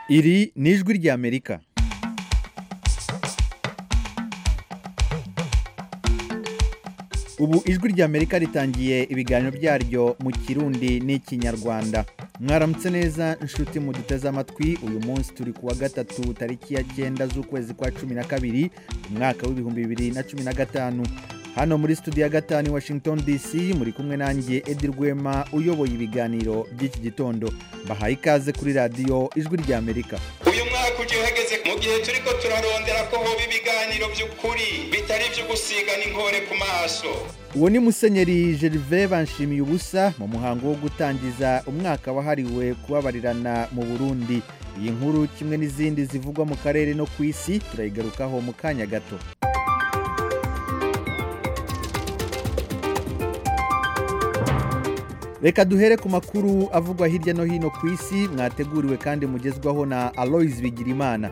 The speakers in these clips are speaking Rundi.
iri ni ijwi ry'amerika ubu ijwi ry'amerika ritangiye ibiganiro byaryo mu kirundi n'ikinyarwanda mwaramutse neza inshuti muduteze amatwi uyu munsi turi kuwa gatatu tariki ya cyenda z'ukwezi kwa cumi na kabiri umwaka w'ibihumbi bibiri na cumi na gatanu hano muri studio ya gatanu i washington dc muri kumwe nanjye edi rwema uyoboye ibiganiro by'iki gitondo bahaye ikaze kuri radiyo ijwi ry'amerika uyu mwaka ujya uhageze mu gihe turi ko turarondera ko hoba ibiganiro by'ukuri bitari ibyo gusigana inkore ku maso uwo ni musenyeri gerve banshimiye ubusa mu muhango wo gutangiza umwaka wahariwe kubabarirana mu burundi iyi nkuru kimwe n'izindi zivugwa mu karere no ku isi turayigarukaho mu kanya gato reka duhere ku makuru avugwa hirya no hino ku isi mwateguriwe kandi mugezwaho na aloyizi bigirimana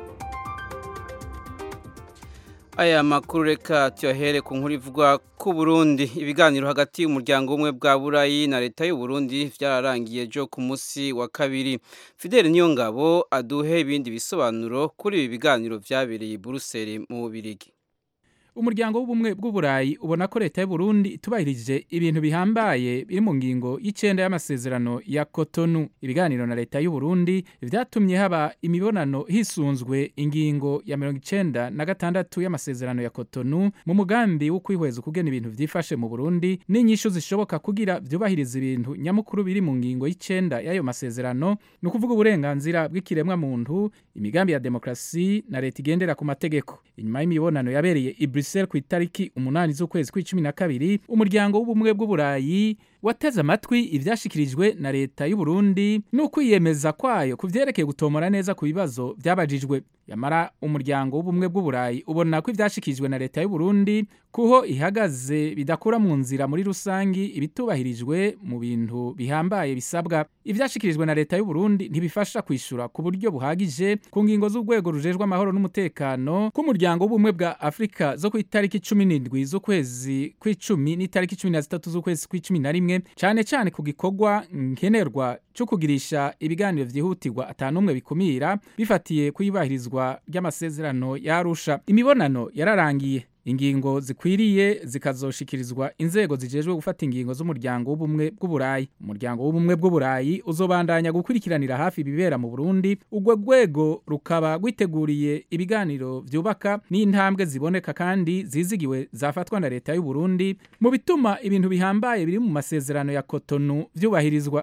aya makuru reka tuyahere ku nkuru ivuga ku Burundi ibiganiro hagati y'umuryango umwe bwa burayi na leta y'u Burundi byararangiye ejo ku munsi wa kabiri fideli niyongabo aduhe ibindi bisobanuro kuri ibi biganiro byabereye i buruseli mu bubirigi umuryango w'ubumwe bw'uburayi ubona ko leta y'u Burundi itubahirije ibintu bihambaye biri mu ngingo y'icenda y'amasezerano ya Cotonou ibiganiro na leta y'u Burundi vyatumye haba imibonano hisunzwe ingingo ya mirongo icenda na gatandatu y'amasezerano ya Cotonou mu mugambi wo kwihweza ukugena ibintu vyifashe mu Burundi n'inyishu zishoboka kugira vyubahiriza ibintu nyamukuru biri mu ngingo y'icenda y'ayo masezerano ni ukuvuga uburenganzira bw'ikiremwa muntu imigambi ya demokrasi na leta igendera ku mategeko inyuma y'imibonano yabereye i Brussels ku itariki umunani z'ukwezi kw'icumi na kabiri umuryango w'ubumwe bw'uburayi wateze amatwi ivyashikirijwe na leta y'u Burundi n'ukwiyemeza kwayo ku vyerekeye gutomora neza ku bibazo vyabajijwe yamara umuryango w'ubumwe bw'uburayi ubona ko ivyashikirijwe na leta y'u Burundi kuho ihagaze bidakura mu nzira muri rusangi ibitubahirijwe mu bintu bihambaye bisabwa ivyashikirijwe na leta y'u Burundi ntibifasha kwishura ku buryo buhagije ku ngingo z'urwego rujejwe amahoro n'umutekano k'umuryango w'ubumwe bwa Afrika zo ku itariki 17 z'ukwezi kw'icumi n'itariki 13 z'ukwezi kw'icumi na rimwe cyane cyane ku gikorwa nkenerwa cyo kugirisha ibiganiro vyihutirwa atanumwe bikumira bifatiye kuyibahirizwa ry'amasezerano yarusha imibonano yararangiye ingingo zikwiriye zikazoshikirizwa inzego zijejwe gufata ingingo z'umuryango w'ubumwe bw'uburayi umuryango w'ubumwe bw'uburayi uzobandanya gukurikiranira hafi ibibera mu Burundi urwo rwego rukaba rwiteguriye ibiganiro vyubaka n'intambwe ziboneka kandi zizigiwe zafatwa na leta y'u Burundi mu bituma ibintu bihambaye biri mu masezerano ya Cotonou vyubahirizwa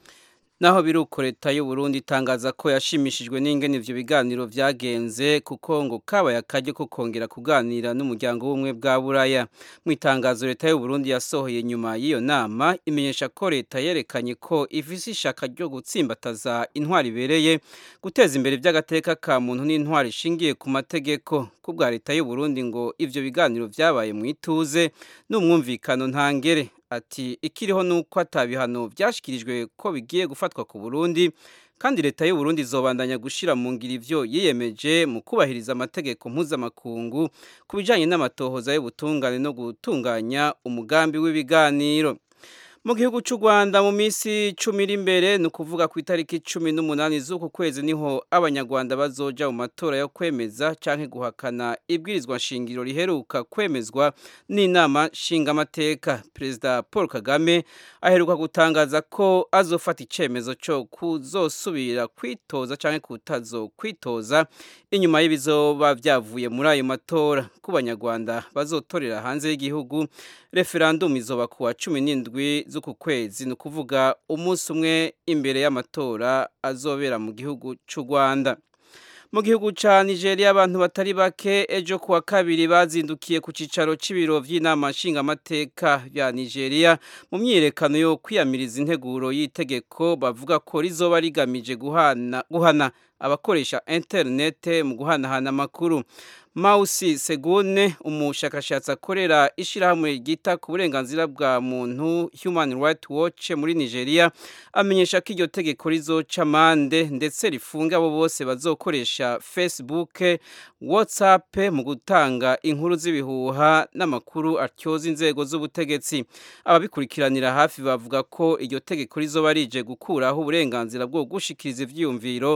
naho biruko leta y'u Burundi itangaza ko yashimishijwe n'ingene ivyo biganiro vyagenze kuko ngo kabaye akaryo ko kongera kuganira n'umuryango w'ubumwe bwa buraya mu itangazo leta y'u Burundi yasohoye nyuma y'iyo nama imenyesha ko leta yerekanye ko ifise ishaka ryo gutsimbataza intwari ibereye guteza imbere ivy'agateka ka muntu n'intwari ishingiye ku mategeko kubwa leta y'u Burundi ngo ivyo biganiro vyabaye mu ituze n'umwumvikano ntangere ati ikiriho nuko atabihano byashikirijwe ko bigiye gufatwa ku Burundi kandi leta y'u Burundi izobandanya gushira mu ngiro ivyo yiyemeje mu kubahiriza amategeko mpuzamakungu ku bijanye n'amatohoza y'ubutungane no gutunganya umugambi w'ibiganiro mu gihugu cy'u Rwanda mu minsi cumi iri imbere ni ukuvuga ku itariki cumi n'umunani z'uku kwezi niho abanyarwanda bazoja mu matora yo kwemeza canke guhakana ibwirizwa nshingiro riheruka kwemezwa n'inama nshingamateka perezida paul kagame aheruka gutangaza ko azofata icemezo cyo kuzosubira kwitoza canke kutazo kwitoza inyuma y'ibizoba vyavuye muri ayo matora ku banyarwanda bazotorera hanze y'igihugu referendum izoba kuwa cumi n'indwi z'uku kwezi ni ukuvuga umunsi umwe imbere y'amatora azobera mu gihugu cy'u rwanda mu gihugu cya nigeria abantu batari bake ejo kuwa kabiri bazindukiye ku cyicaro cy'ibiro by'inama nshingamateka bya nigeria mu myiyerekano yo kwiyamiriza integuro y'itegeko bavuga ko rizoba rigamije guhana, guhana abakoresha interinete mu guhanahana amakuru Mausi Segune umushakashatsi akorera ishirahamwe ryita ku burenganzira bwa muntu Human Rights Watch muri Nigeria amenyesha ko iryo tegeko rizoca amande ndetse rifunga abo bose bazokoresha Facebook, WhatsApp mu gutanga inkuru z'ibihuha n'amakuru atyoza inzego z'ubutegetsi. Ababikurikiranira hafi bavuga ko iryo tegeko rizoba rije gukuraho uburenganzira bwo gushikiriza ivyiyumviro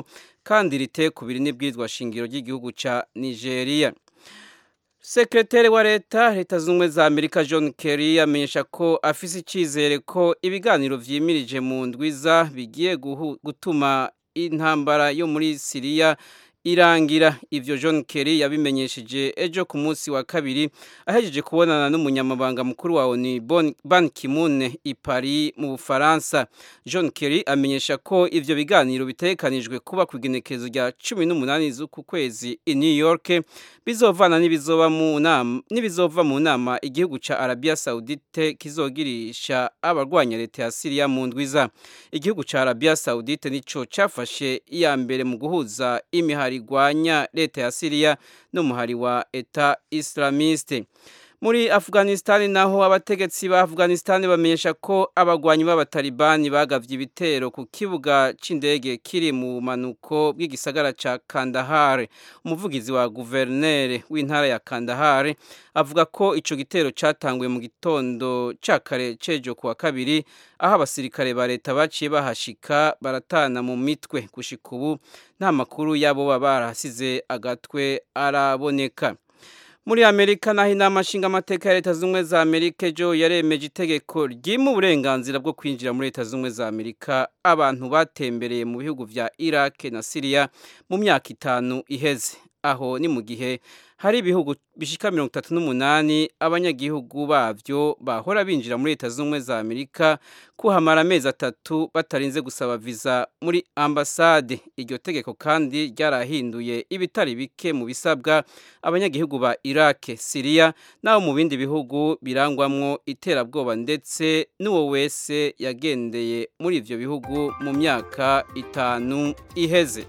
kandi riteye kubiri n'ibwirizwa shingiro ry'igihugu ca Nigeria Sekretari wa leta leta z'ubumwe za Amerika John Kerry amenyesha ko afise icizere ko ibiganiro vyimirije mu ndwiza bigiye gutuma intambara yo muri Syria irangira ivyo John Kerry yabimenyesheje ejo ku munsi wa kabiri ahejeje kubonana n'umunyamabanga mukuru wa ONU Ban Ki-moon i Paris mu Bufaransa John Kerry amenyesha ko ivyo biganiro bitekanijwe kuba ku igenekerezo rya 18 z'uku kwezi i New York bizovana n'ibizoba mu nama n'ibizova mu nama igihugu ca Arabia Saudite kizogirisha abarwanya leta ya Syria mu ndwiza igihugu ca Arabia Saudite nico cafashe iya mbere mu guhuza imihari igwanya leta ya Syria n'umuhari wa Eta Islamiste muri Afghanistan naho abategetsi ba Afghanistan bamenyesha ko abagwanyi b'abatalibani bagavye ibitero ku kibuga c'indege kiri mu manuko bw'igisagara ca Kandahar umuvugizi wa guvernere w'intara ya Kandahar avuga ko ico gitero catanguye mu gitondo ca kare cejo kuwa kabiri aho abasirikare ba leta baciye bahashika baratana mu mitwe gushika ubu nta makuru yabo baba barahasize agatwe araboneka muri amerika naho inama nshingamateka ya leta z'ubumwe za amerika ejo yaremeje itegeko ryima uburenganzira bwo kwinjira muri leta z'ubumwe za amerika abantu batembereye mu bihugu vya iraq na siriya mu myaka itanu iheze aho ni mu gihe hari ibihugu bishika mirongo itatu n'umunani abanyagihugu bavyo bahora binjira muri leta z'ubumwe za amerika kuhamara amezi atatu batarinze gusaba viza muri ambasade iryo tegeko kandi ryarahinduye ibitari bike mu bisabwa abanyagihugu ba iraq siriya n'abo mu bindi bihugu birangwamwo iterabwoba ndetse n'uwo wese yagendeye muri ivyo bihugu mu myaka itanu iheze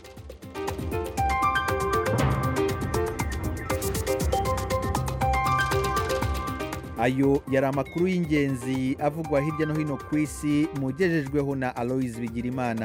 ayo yari amakuru y'ingenzi avugwa hirya no hino ku isi mugejejweho na aloyizi bigirimana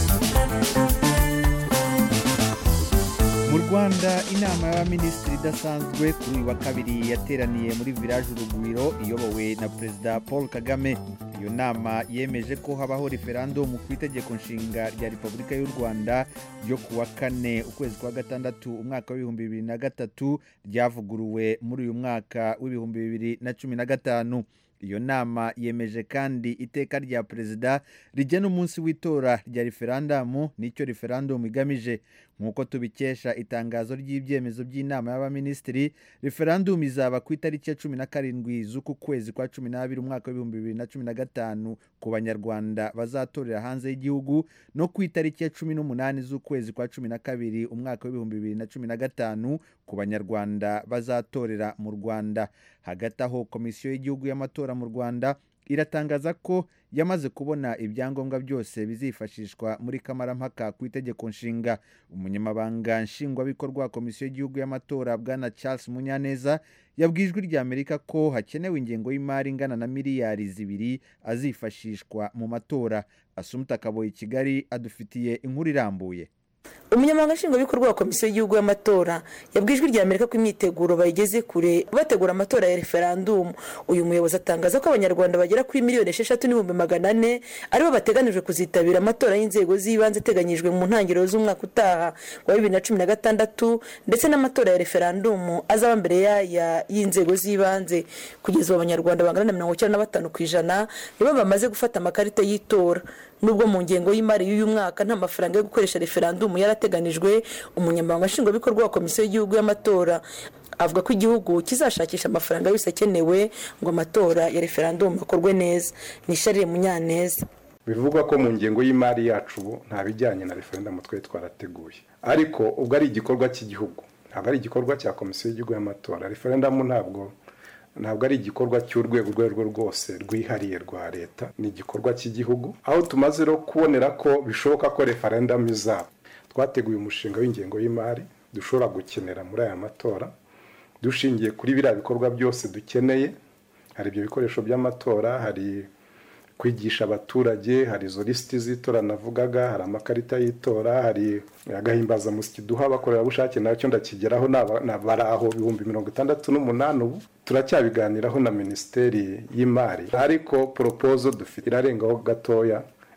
mu rwanda inama y'abaminisitiri idasanzwe kuri uyu wa kabiri yateraniye muri village urugwiro iyobowe na perezida paul kagame iyo nama yemeje ko habaho referandumu ku itegeko nshinga rya repubulika y'u rwanda ryo ku wa kane ukwezi kwa gatandatu umwaka w'ibihumbi bibiri na gatatu ryavuguruwe muri uyu mwaka w'ibihumbi bibiri na cumi na gatanu iyo nama yemeje kandi iteka rya perezida rigena umunsi w'itora rya referandumu n'icyo referandumu igamije nk'uko tubikesha itangazo ry'ibyemezo by'inama y'abaminisitiri referandumu izaba ku itariki ya cumi na karindwi z'uku kwezi kwa cumi n'abiri umwaka w'ibihumbi bibiri na cumi na gatanu ku banyarwanda bazatorera hanze y'igihugu no ku itariki ya cumi n'umunani z'ukwezi kwa cumi na kabiri umwaka w'ibihumbi bibiri na cumi na gatanu ku banyarwanda bazatorera mu rwanda hagati aho komisiyo y'igihugu y'amatora mu rwanda iratangaza ko yamaze kubona ibyangombwa byose bizifashishwa muri kamarampaka ku itegeko nshinga umunyamabanga nshingwabikorwa wa komisiyo y'igihugu y'amatora bwana charles munyaneza yabwijwe rya amerika ko hakenewe ingengo y'imari ingana na miliyari zibiri azifashishwa mu matora asumuta akaboye kigali adufitiye inkuru irambuye umunyamabanga nshingwabikorwa wa komisiyo y'igihugu y'amatora yabwijwe rya amerika ko imyiteguro bayigeze kure bategura amatora ya referandumu uyu muyobozi atangaza ko abanyarwanda bagera kuri miliyoni esheshatu n'ibihumbi magana ane aribo bateganijwe kuzitabira amatora y'inzego z'ibanze ateganyijwe mu ntangiriro z'umwaka utaha wa bibiri na cumi na gatandatu ndetse n'amatora ya referandumu azaba mbere y'aya y'inzego z'ibanze kugeza ubu abanyarwanda bangana na mirongo icyenda na batanu ku ijana nibo bamaze gufata amakarita y'itora nubwo mu ngengo y'imari y'uyu mwaka nta mafaranga yo gukoresha referandumu yarateganijwe umunyamabanga nshingwabikorwa wa komisiyo y'igihugu y'amatora avuga ko igihugu kizashakisha amafaranga yose akenewe ngo amatora ya referandumu akorwe neza ni sharire munyaneza bivugwa ko mu ngengo y'imari yacu ubu nta bijyanye na referendumu twari twarateguye ariko ubwo ari igikorwa cy'igihugu ntabwo ari igikorwa cya komisiyo y'igihugu y'amatora referendumu ntabwo ntabwo ari igikorwa cy'urwego urwo arirwo rwose rwihariye rwa leta ni igikorwa cy'igihugu aho tumaze no kubonera ko bishoboka ko referendumu izaba twateguye umushinga w'ingengo y'imari dushobora gukenera muri aya matora dushingiye kuri biriya bikorwa byose dukeneye hari ibyo bikoresho by'amatora hari kwigisha abaturage hari izo lisiti z'itora navugaga hari amakarita y'itora hari agahimbazamusyi duha abakorerabushake nacyo ndakigeraho bari aho ibihumbi mirongo itandatu n'umunani ubu turacyabiganiraho na minisiteri y'imari ariko poropozo dufite irarengaho gatoya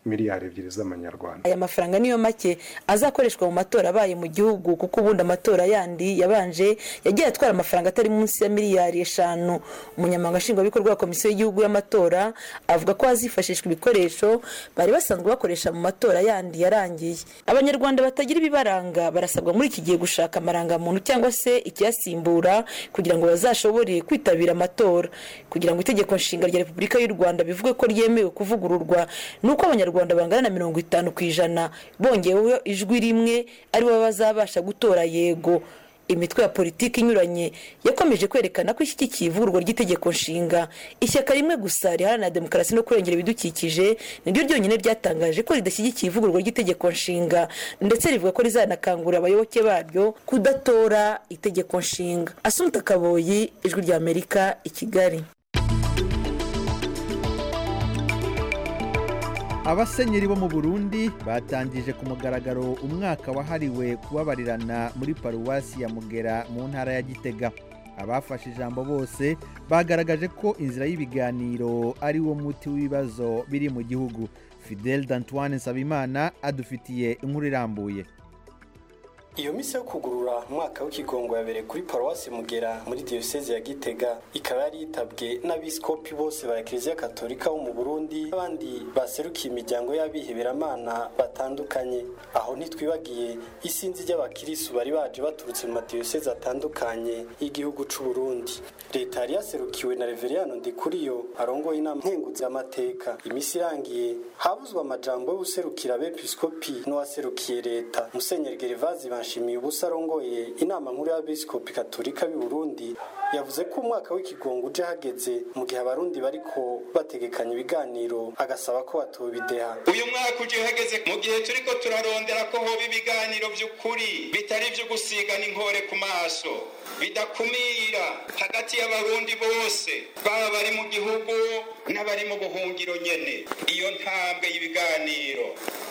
miliyari ebyiri z'amanyarwanda aya mafaranga niyo make azakoreshwa mu matora abaye mu gihugu kuko ubundi amatora yandi yabanje yagiye atwara amafaranga atari munsi ya miliyari eshanu umunyamabanga nshingwabikorwa wa komisiyo y'igihugu y'amatora avuga ko hazifashishwa ibikoresho bari basanzwe bakoresha mu matora yandi yarangiye abanyarwanda batagira ibibaranga barasabwa muri iki gihe gushaka amarangamuntu cyangwa se ikiyasimbura kugira ngo bazashobore kwitabira amatora kugira ngo itegeko nshinga rya repubulika y'u rwanda bivuge ko ryemewe kuvugururwa ni uko abanyarwanda bangana na mirongo itanu ku ijana bongeweho ijwi rimwe aribo bazabasha gutora yego imitwe ya politiki inyuranye yakomeje kwerekana ko ishyigikiye ivugururwa ry'itegeko nshinga ishyaka rimwe gusa riharanira demokarasi no kurengera ibidukikije niryo ryonyine ryatangaje ko ridashyigikiye ivugururwa ry'itegeko nshinga ndetse rivuga ko rizanakangurira abayoboke baryo kudatora itegeko nshinga asumuta kaboyi ijwi ry'amerika i kigali abasenyeri bo mu burundi batangije ku mugaragaro umwaka wahariwe kubabarirana muri paruwasi ya mugera mu ntara ya gitega abafashe ijambo bose bagaragaje ko inzira y'ibiganiro ari wo muti w'ibibazo biri mu gihugu fidel d'antoine nsabimana adufitiye inkuru irambuye iyo misi yo kugurura umwaka w'ikigongo yabereye kuri paruwasi mugera muri diyoseze ya gitega ikaba yari yitabwe n'abiskopi bose ba kiliziya katolika bo mu burundi n'abandi baserukiye imiryango y'abiheberamana batandukanye aho ntitwibagiye isinzi ry'abakirisu bari baje baturutse mu madiyoseze atandukanye y'igihugu c'u burundi leta yari yaserukiwe na reveriyano ndikuriyo arongoye inama nkenguzamateka imisi irangiye habuzwe amajambo y'ubuserukira abepiskopi n'uwaserukiye leta musenyeri gerivazi banshimiye ubusa arongoye inama nkuru y'abepiskopi katolika b'i burundi yavuze ko umwaka w'ikigongo uje hageze mu gihe abarundi bariko bategekanya ibiganiro agasaba ko batobideha uyu mwaka uje hageze mu gihe turiko turarondera ko hoba ibiganiro by'ukuri bitari ibyo gusigana inkore ku maso bidakumira hagati y'abarundi bose baba bari mu gihugu n'abari mu buhungiro nyene iyo ntambwe y'ibiganiro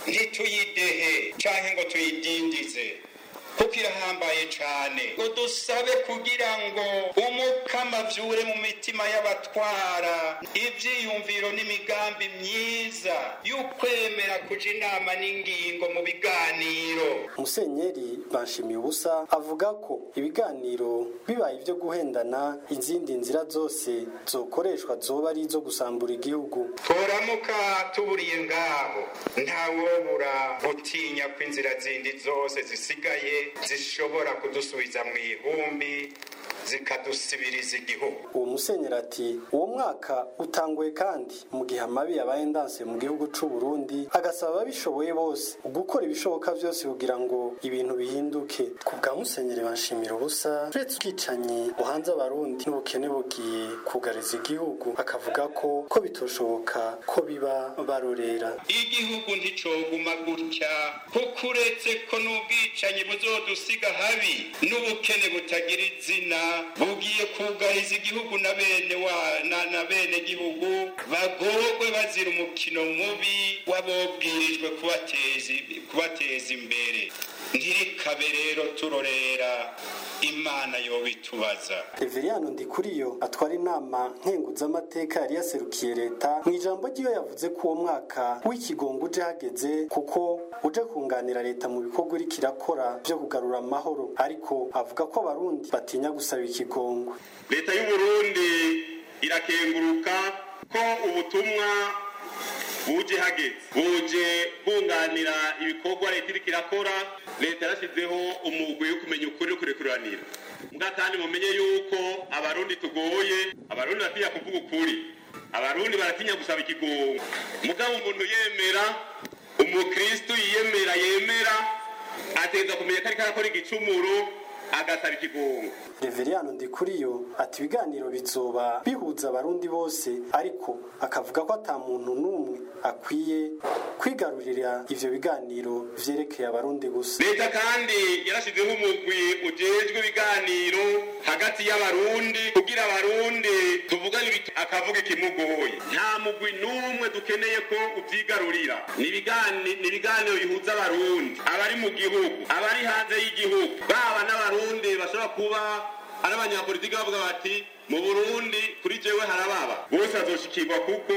ntituyidehe canke ngo tuyidindize kuko irahambaye cyane ngo dusabe kugira ngo umukama avyure mu mitima y'abatwara ivyiyumviro n'imigambi myiza y'ukwemera kuja inama n'ingingo mu biganiro musenyeri banshimiye ubusa avuga ko ibiganiro bibaye ibyo guhendana izindi nzira zose zokoreshwa zoba ari izo gusambura igihugu turamuka tuburiye ngaho ntawobura gutinya ko inzira zindi zose zisigaye zishobora kudusubiza mu ihumbi zikadusibiriza igihugu uwo musenyeri ati uwo mwaka utanguye kandi mu gihe amabi yabaye ndanse mu gihugu c'u Burundi agasaba ababishoboye bose gukora ibishoboka byose kugira ngo ibintu bihinduke ku bwa musenyeri banshimira ubusa uretse ubwicanyi buhanze abarundi n'ubukene bugiye kugariza igihugu akavuga ko ko bitoshoboka ko biba barorera igihugu nticoguma gutya kuko uretse ko n'ubwicanyi buzodusiga habi n'ubukene butagira izina bugiye kugariza igihugu na bene wa na, na bene gihugu bagorwe bazira umukino mubi wabobwirijwe kubateza kubateza imbere ntirikabe rero turorera imana yobitubaza Reveriyano Ndikuriyo atwara inama nkenguzamateka yari yaserukiye leta mu ijambo ry'iyo yavuze ko uwo mwaka w'ikigongo uje hageze kuko uje kunganira leta mu bikorwa iriko irakora byo kugarura amahoro ariko avuga ko abarundi batinya gusaba ikigongo leta y'u Burundi irakenguruka ko ubutumwa buje hageze buje bunganira ibikorwa leta iriko irakora leta yarashyizeho umugwi wo kumenya ukuri no kurekuranira mbwa kandi mumenye yuko abarundi tugoye abarundi baratinya kuvuga ukuri abarundi baratinya gusaba ikigongo mugabo umuntu yemera umukristu yiyemera yemera ategereza kumenya ko ariko arakora igicumuro agasaba ikigongo Reveriyano Ndikuriyo ati ibiganiro bizoba bihuza abarundi bose ariko akavuga ko ata muntu n'umwe akwiye kwigarurira ivyo biganiro vyerekeye abarundi gusa leta kandi yarashizeho umugwi ujejwe ibiganiro hagati y'abarundi kugira abarundi tuvugane ibit- akavuga ikimugoye nta mugwi n'umwe dukeneye ko uvyigarurira ni ibigani- ni ibiganiro bihuza abarundi abari mu gihugu abari hanze y'igihugu baba n'abarundi bashobora kuba ari abanyapolitiki bavuga bati mu burundi kuri jewe harababa bose bazoshikirwa kuko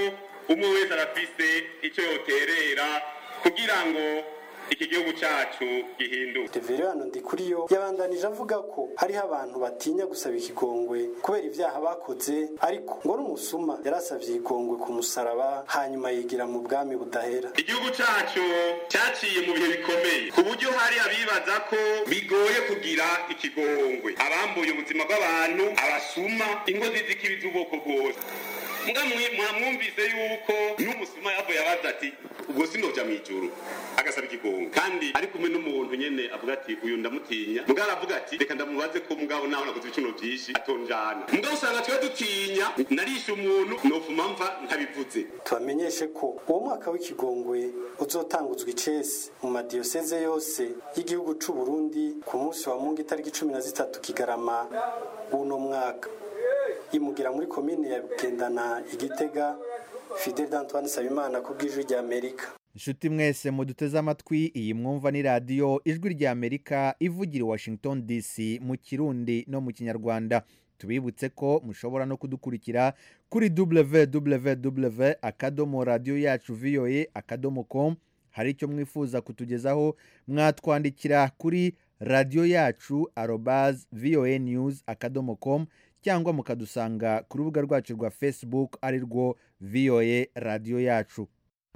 umwe wese arafise icyo yoterera kugira ngo iki gihugu cyacu gihinduke Reverano Ndikuriyo yabandanije avuga ko hariho abantu batinya gusaba ikigongwe kubera ibyaha bakoze ariko ngo n'umusuma yarasavye ikigongwe ku musaraba hanyuma yigira mu bwami budahera igihugu cyacu cyaciye mu bihe bikomeye ku buryo hari abibaza ko bigoye kugira ikigongwe abambuye ubuzima bw'abantu abasuma ingozi z'ikibi z'ubwoko bwose mbwa mwamwumvise yuko n'umusuma yavuye abaza ati ubwo sinoja mu ijuru agasaba ikigongwe kandi ari kumwe n'umuntu nyene avuga ati uyu ndamutinya mugabo aravuga ati reka ndamubaze ko mugabo nawe nakoze ibicumuro vyinshi atonjana mugabo usanga twe dutinya narishe umuntu nofuma mva ntabivuze tubamenyeshe ko uwo mwaka w'ikigongwe uzotanguzwa icese mu madiyoseze yose y'igihugu c'u Burundi ku munsi wa mungu itariki cumi na zitatu kigarama w'uno mwaka imugira muri komine ya Bugendana igitega Fidel Antoine Sabimana ku bw'ijwi rya Amerika inshuti mwese muduteze amatwi iyi mwumva ni radiyo ijwi rya amerika ivugira i washington dc mu kirundi no mu kinyarwanda tubibutse ko mushobora no kudukurikira kuri www akadomo radiyo yacu voa akadomo com hari icyo mwifuza kutugezaho mwatwandikira kuri radiyo yacu arobaz voa news akadomo com cyangwa mukadusanga ku rubuga rwacu rwa facebook ari rwo voa radiyo yacu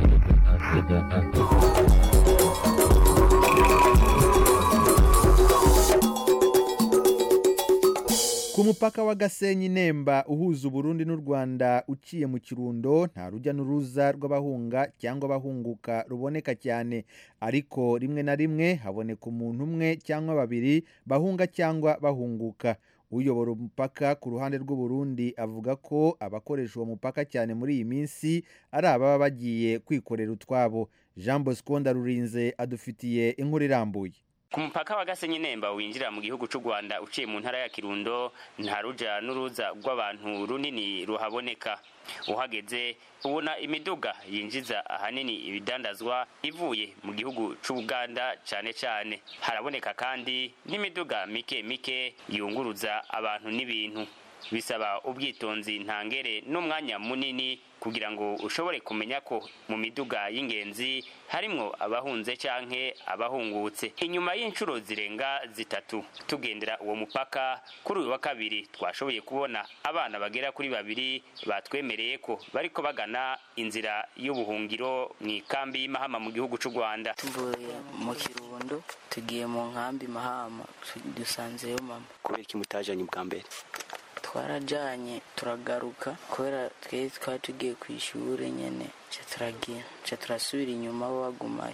ku mupaka wa gasenyi nemba uhuza uburundi n'u rwanda uciye mu kirundo nta rujya n'uruza rw'abahunga cyangwa abahunguka ruboneka cyane ariko rimwe na rimwe haboneka umuntu umwe cyangwa babiri bahunga cyangwa bahunguka uyobora umupaka ku ruhande rw'uburundi avuga ko abakoresha uwo mupaka cyane muri iyi minsi ari ababa bagiye kwikorera utwabo jean bosco ndarurinze adufitiye inkuru irambuye ku mupaka wa gasenyi nemba winjira mu gihugu cy'u rwanda uciye mu ntara ya kirundo nta ruja n'uruza rw'abantu runini ruhaboneka uhageze ubona imiduga yinjiza ahanini ibidandazwa ivuye mu gihugu cy'ubuganda cyane cyane haraboneka kandi n'imiduga mike mike yunguruza abantu n'ibintu bisaba ubwitonzi ntangere n'umwanya munini kugira ngo ushobore kumenya ko mu miduga y'ingenzi harimwo abahunze canke abahungutse inyuma y'inshuro zirenga zitatu tugendera uwo mupaka kuri uyu wa kabiri twashoboye kubona abana bagera kuri babiri batwemereye ko bariko bagana inzira y'ubuhungiro mu ikambi y'imahama mu gihugu c'u rwanda tuvuye mu kirundo tugiye mu nkambi mahama dusanzeyo mama kubera iki mutajanye bwa mbere twarajanye turagaruka kubera twe twari tugiye ku ishuri nyene ca turagira ca turasubira inyuma bo bagumayo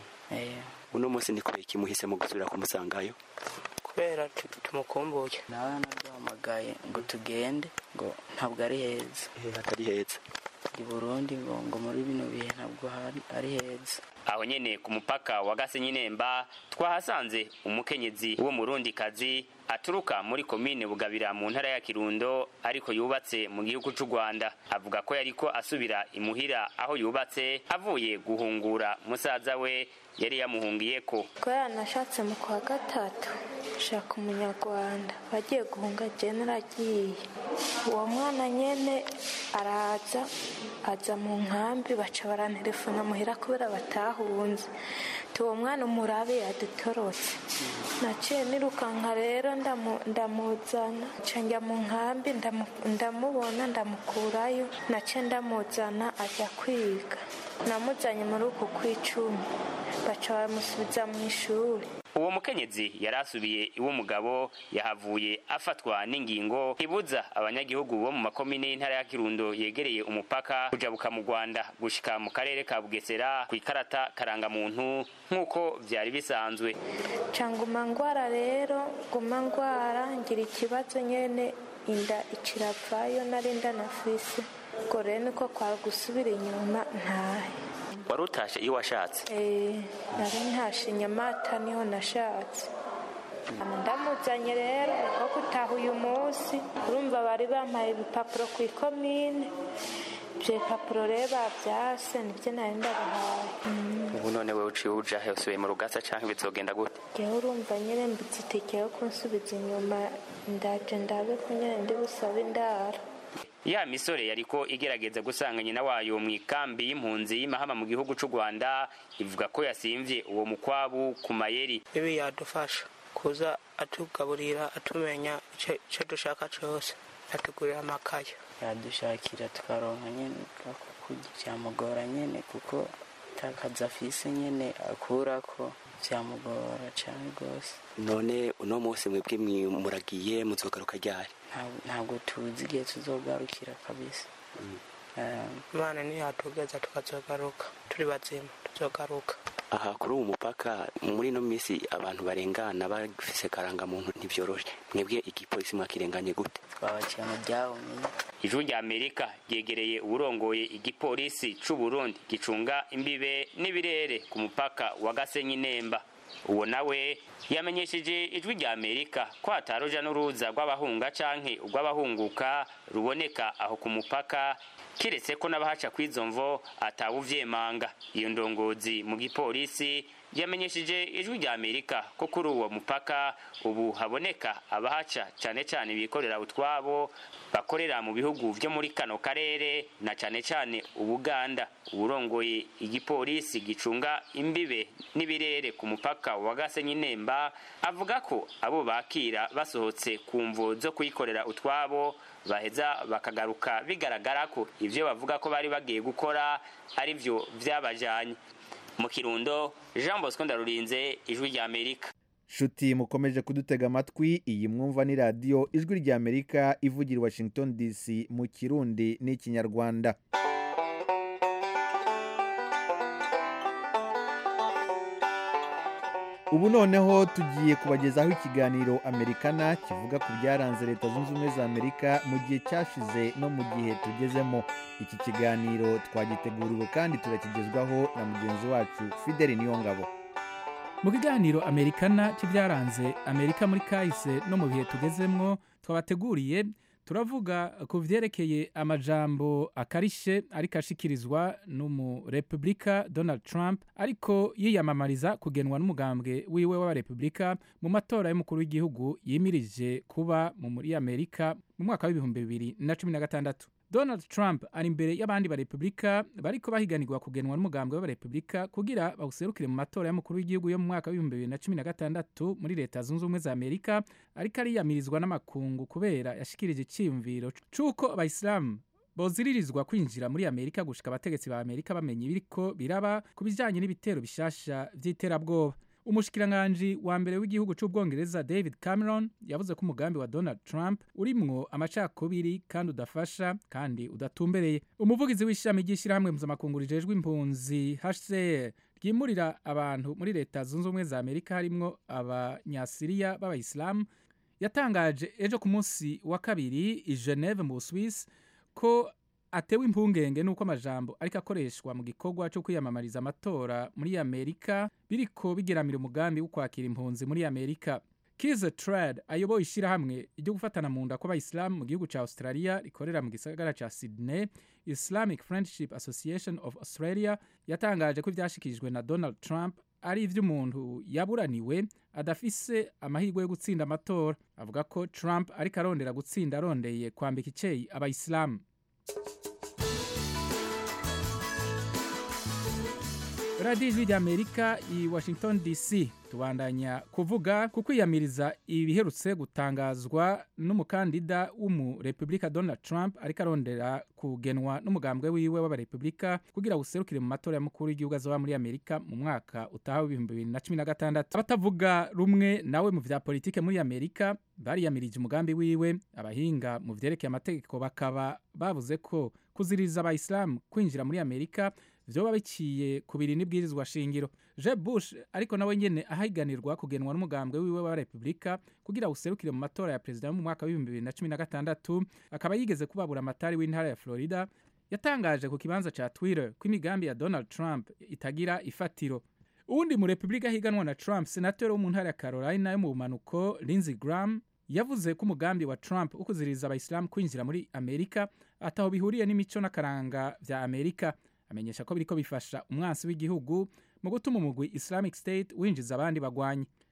uno munsi ni kubera iki muhisemo gusubira kumusangayo kubera tumukumbuye nawe naduhamagaye ngo tugende ngo ntabwo ari heza hatari heza i burundi ngo ngo muri bino bihe ntabwo ari heza aho nyene ku mupaka wa gasenyi nemba twahasanze umukenyezi w'umurundikazi aturuka muri komine bugabira mu ntara ya kirundo ariko yubatse mu gihugu c'u rwanda avuga ko yariko asubira imuhira aho yubatse avuye guhungura musaza we yari yamuhungiyeko kubera nashatse mu kwa gatatu shaka umunyarwanda bagiye guhunga je naragiye uwo mwana nyene araza aza mu nkambi baca barantelefona muhira kubera batahunze uwo mwana umurabe yadutorotse naciye nirukanka rero ndamuzana nca njya mu nkambi ndamubona ndamukurayo naciye ndamuzana ajya kwiga namuzanye muri uku kw'icumi baca baramusubiza mu ishuri uwo mukenyezi yari asubiye iw'umugabo yahavuye afatwa n'ingingo ibuza abanyagihugu bo mu makomine y'intara ya kirundo yegereye umupaka kujabuka mu rwanda gushika mu karere ka bugesera ku ikarata karangamuntu nk'uko vyari bisanzwe canguma ngwara rero guma ngwara ngira ikibazo nyene inda ikiravayo nari ndanafise ubwo rero niko kwari gusubira inyuma ntahe wari utashe iyo washatse nari ntashe nyamata niho nashatse ndamuzanye rero niko gutaha uyu munsi urumva bari bampaye ibipapuro ku ikomine ibyo bipapuro rero babyase nibyo nari ndabahaye ubu none we uciye uja he usubiye mu rugasa canke bizogenda gute ngewe urumva nyine mbitse itike yo kunsubiza inyuma ndaje ndabe ko nyine ndi busabe indaro ya misore yariko igerageza gusanga nyina wayo mu ikambi y'impunzi y'imahama mu gihugu c'u rwanda ivuga ko yasimvye uwo mukwabu ku mayeri ibi yadufasha kuza atugaburira atumenya icyo dushaka cyose atugurira amakaye yadushakira tukaronka nyine kurya byamugora nyine kuko takazi afise nyine akurako byamugora cyane rwose none uno munsi mwebwe muragiye muzogaruka ryari ntabwo tuzi igihe tuzogarukira kabisa imana ntiyatugeza tukazogaruka turi bazima tuzogaruka aha kuri uwo mupaka muri ino minsi abantu barengana bafise karangamuntu ntibyoroshe mwebwe igipolisi mwakirenganye gute twabaciye mu byahumye ijuru rya amerika ryegereye uwurongoye igipolisi c'u burundi gicunga imbibe n'ibirere ku mupaka wa gasenyi nemba uwo nawe yamenyesheje ijwi rya amerika ko hataruja n'uruza rw'abahunga canke urw'abahunguka ruboneka aho ku mupaka kiretse ko n'abahaca kw'izo mvo atawuvyemanga iyo ndongozi mu gipolisi yamenyesheje ijwi rya amerika ko kuri uwo mupaka ubu haboneka abahaca cane cane bikorera utwabo bakorera mu bihugu vyo muri kano karere na cane cane ubuganda uburongoye igipolisi gicunga imbibe n'ibirere ku mupaka wa gasenyi nemba avuga ko abo bakira basohotse ku mvo zo kuyikorera utwabo baheza bakagaruka bigaragara ko ivyo bavuga ko bari bagiye gukora ari vyo vyabajanye mu kirundo jean bosco ndarurinze ijwi rya amerika nshuti mukomeje kudutega amatwi iyi mwumva ni radiyo ijwi rya amerika ivugira i washington dc mu kirundi n'ikinyarwanda ubu noneho tugiye kubagezaho ikiganiro amerikana kivuga ku byaranze leta zunze ubumwe za amerika mu gihe cyashize no mu gihe tugezemo iki kiganiro twagiteguriwe kandi turakigezwaho na mugenzi wacu fideli niyongabo mu kiganiro amerikana cy'ibyaranze amerika muri kahise no mu bihe tugezemwo twabateguriye turavuga ku byerekeye amajambo akarishe ariko ashikirizwa n'umurepubulika donald trump ariko yiyamamariza kugenwa n'umugambwe wiwe w'abarepubulika mu matora y'umukuru w'igihugu yimirije kuba mu muri amerika mu mwaka w'ibihumbi bibiri na cumi na gatandatu donald trump ari imbere y'abandi barepubulika bariko bahiganirwa kugenwa n'umugambwe w'abarepubulika kugira bawuserukire mu matora y'umukuru w'igihugu yo mu mwaka w'ibihumbi bibiri na cumi na gatandatu muri leta zunze ubumwe za amerika ariko ariyamirizwa n'amakungu kubera yashikirije iciyumviro c'uko abayisilamu boziririzwa kwinjira muri amerika gushika abategetsi ba amerika bamenya ibiriko biraba ku bijanye n'ibitero bishasha vy'iterabwoba umushikiranganji wa mbere w'igihugu c'ubwongereza david cameron yavuze ko umugambi wa donald trump urimwo amacakubiri kandi udafasha kandi udatumbereye umuvugizi w'ishami ry'ishyirahamwe mpuzamakungu rijejwe impunzi hcr ryimurira abantu muri leta zunze ubumwe za amerika harimwo abanyasiriya b'abayisilamu yatangaje ejo ku munsi wa kabiri i geneve mu busuwisi ko atewe impungenge nuko amajambo ariko akoreshwa mu gikorwa cyo kwiyamamariza amatora muri amerika biriko bigeramira umugambi wo kwakira impunzi muri amerika kize trad ayoboye ishyirahamwe ryo gufatana mu nda kw'abayisilamu mu gihugu cya australia rikorera mu gisagara cya sydney islamic friendship association of australia yatangaje ko ibyashikirijwe na donald trump ari iby'umuntu yaburaniwe adafise amahirwe yo gutsinda amatora avuga ko trump ariko arondera gutsinda arondeye kwambika icyeyi abayisilamu radiyo ijwi ry'amerika i washington dc tubandanya kuvuga ku kwiyamiriza ibiherutse gutangazwa n'umukandida w'umurepubulika donald trump ariko arondera kugenwa n'umugambwe wiwe w'abarepubulika kugira userukire mu matora y'umukuru w'igihugu azoba muri amerika mu mwaka utaha w'ibihumbi bibiri na cumi na gatandatu abatavuga rumwe nawe mu vya politike muri amerika bariyamirije umugambi wiwe abahinga mu vyerekeye amategeko bakaba bavuze ko kuziriza abayisilamu kwinjira muri amerika vyoba biciye ku biri n'ibwirizwa shingiro jeb bush ariko nawe nyene ahiganirwa kugenwa n'umugambwe wiwe wa repubulika kugira userukire mu matora ya perezida mu mwaka w'ibihumbi bibiri na cumi na gatandatu akaba yigeze kubabura amatari w'intara ya florida yatangaje ku kibanza ca twitter ko imigambi ya donald trump itagira ifatiro uwundi mu repubulika higanwa na trump senateri wo mu ntara ya carolina yo mu bumanuko lindsey graham yavuze ko umugambi wa trump wo kuziriza abayisilamu kwinjira muri amerika ataho bihuriye n'imico n'akaranga vya amerika amenyesha ko biriko bifasha umwansi w'igihugu mu gutuma umugwi islamic state winjiza abandi bagwanyi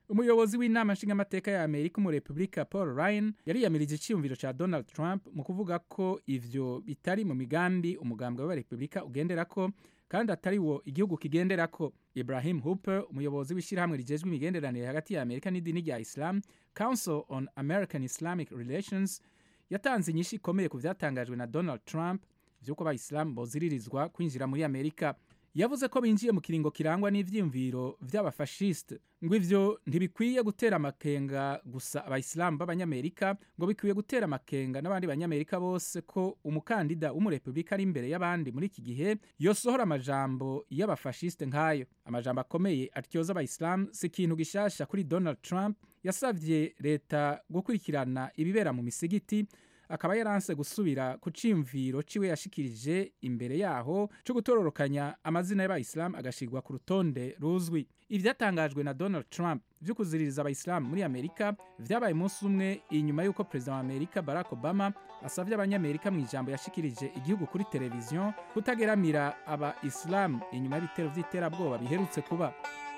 umuyobozi w'inama nshingamateka ya amerika umurepublika paul ryan yariyamirije icyiyumviro cya donald trump mu kuvuga ko ivyo bitari mu migambi umugambi w'abarepublika ugendera ko kandi atari wo igihugu kigendera ko ibrahim hooper umuyobozi w'ishyirahamwe rigejwe imigenderanire hagati ya amerika n'idini rya islam council on american islamic relations yatanze inyinshi ikomeye ku byatangajwe na donald trump vy'uko abayisilamu boziririzwa kwinjira muri amerika yavuze ko binjiye mu kiringo kirangwa n'ivyiyumviro vy'abafashiste ngo ivyo ntibikwiye gutera amakenga gusa abayisilamu b'abanyamerika ngo bikwiye gutera amakenga n'abandi banyamerika bose ko umukandida w'umurepublika ari imbere y'abandi muri iki gihe yosohora amajambo y'abafashiste nk'ayo amajambo akomeye atyoza abayisilamu si ikintu gishasha kuri donald trump yasavye leta gukurikirana ibibera mu misigiti akaba yaranse gusubira ku cimviro ciwe yashikirije imbere yaho co gutororokanya amazina y'abayisilamu agashirwa ku rutonde ruzwi ivyatangajwe na donald trump vyo kuziririza abayisilamu muri amerika vyabaye umunsi umwe inyuma y'uko perezida wa amerika barack obama asavye abanyamerika mu ijambo yashikirije igihugu kuri televiziyo kutageramira abayisilamu inyuma y'ibitero vy'iterabwoba biherutse kuba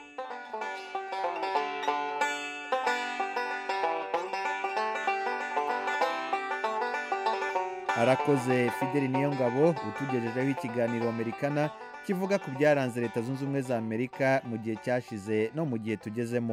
arakoze fideli niyo ngabo utugejejeho ikiganiro amerikana kivuga ku byaranze leta zunze ubumwe za amerika mu gihe cyashize no mu gihe tugezemo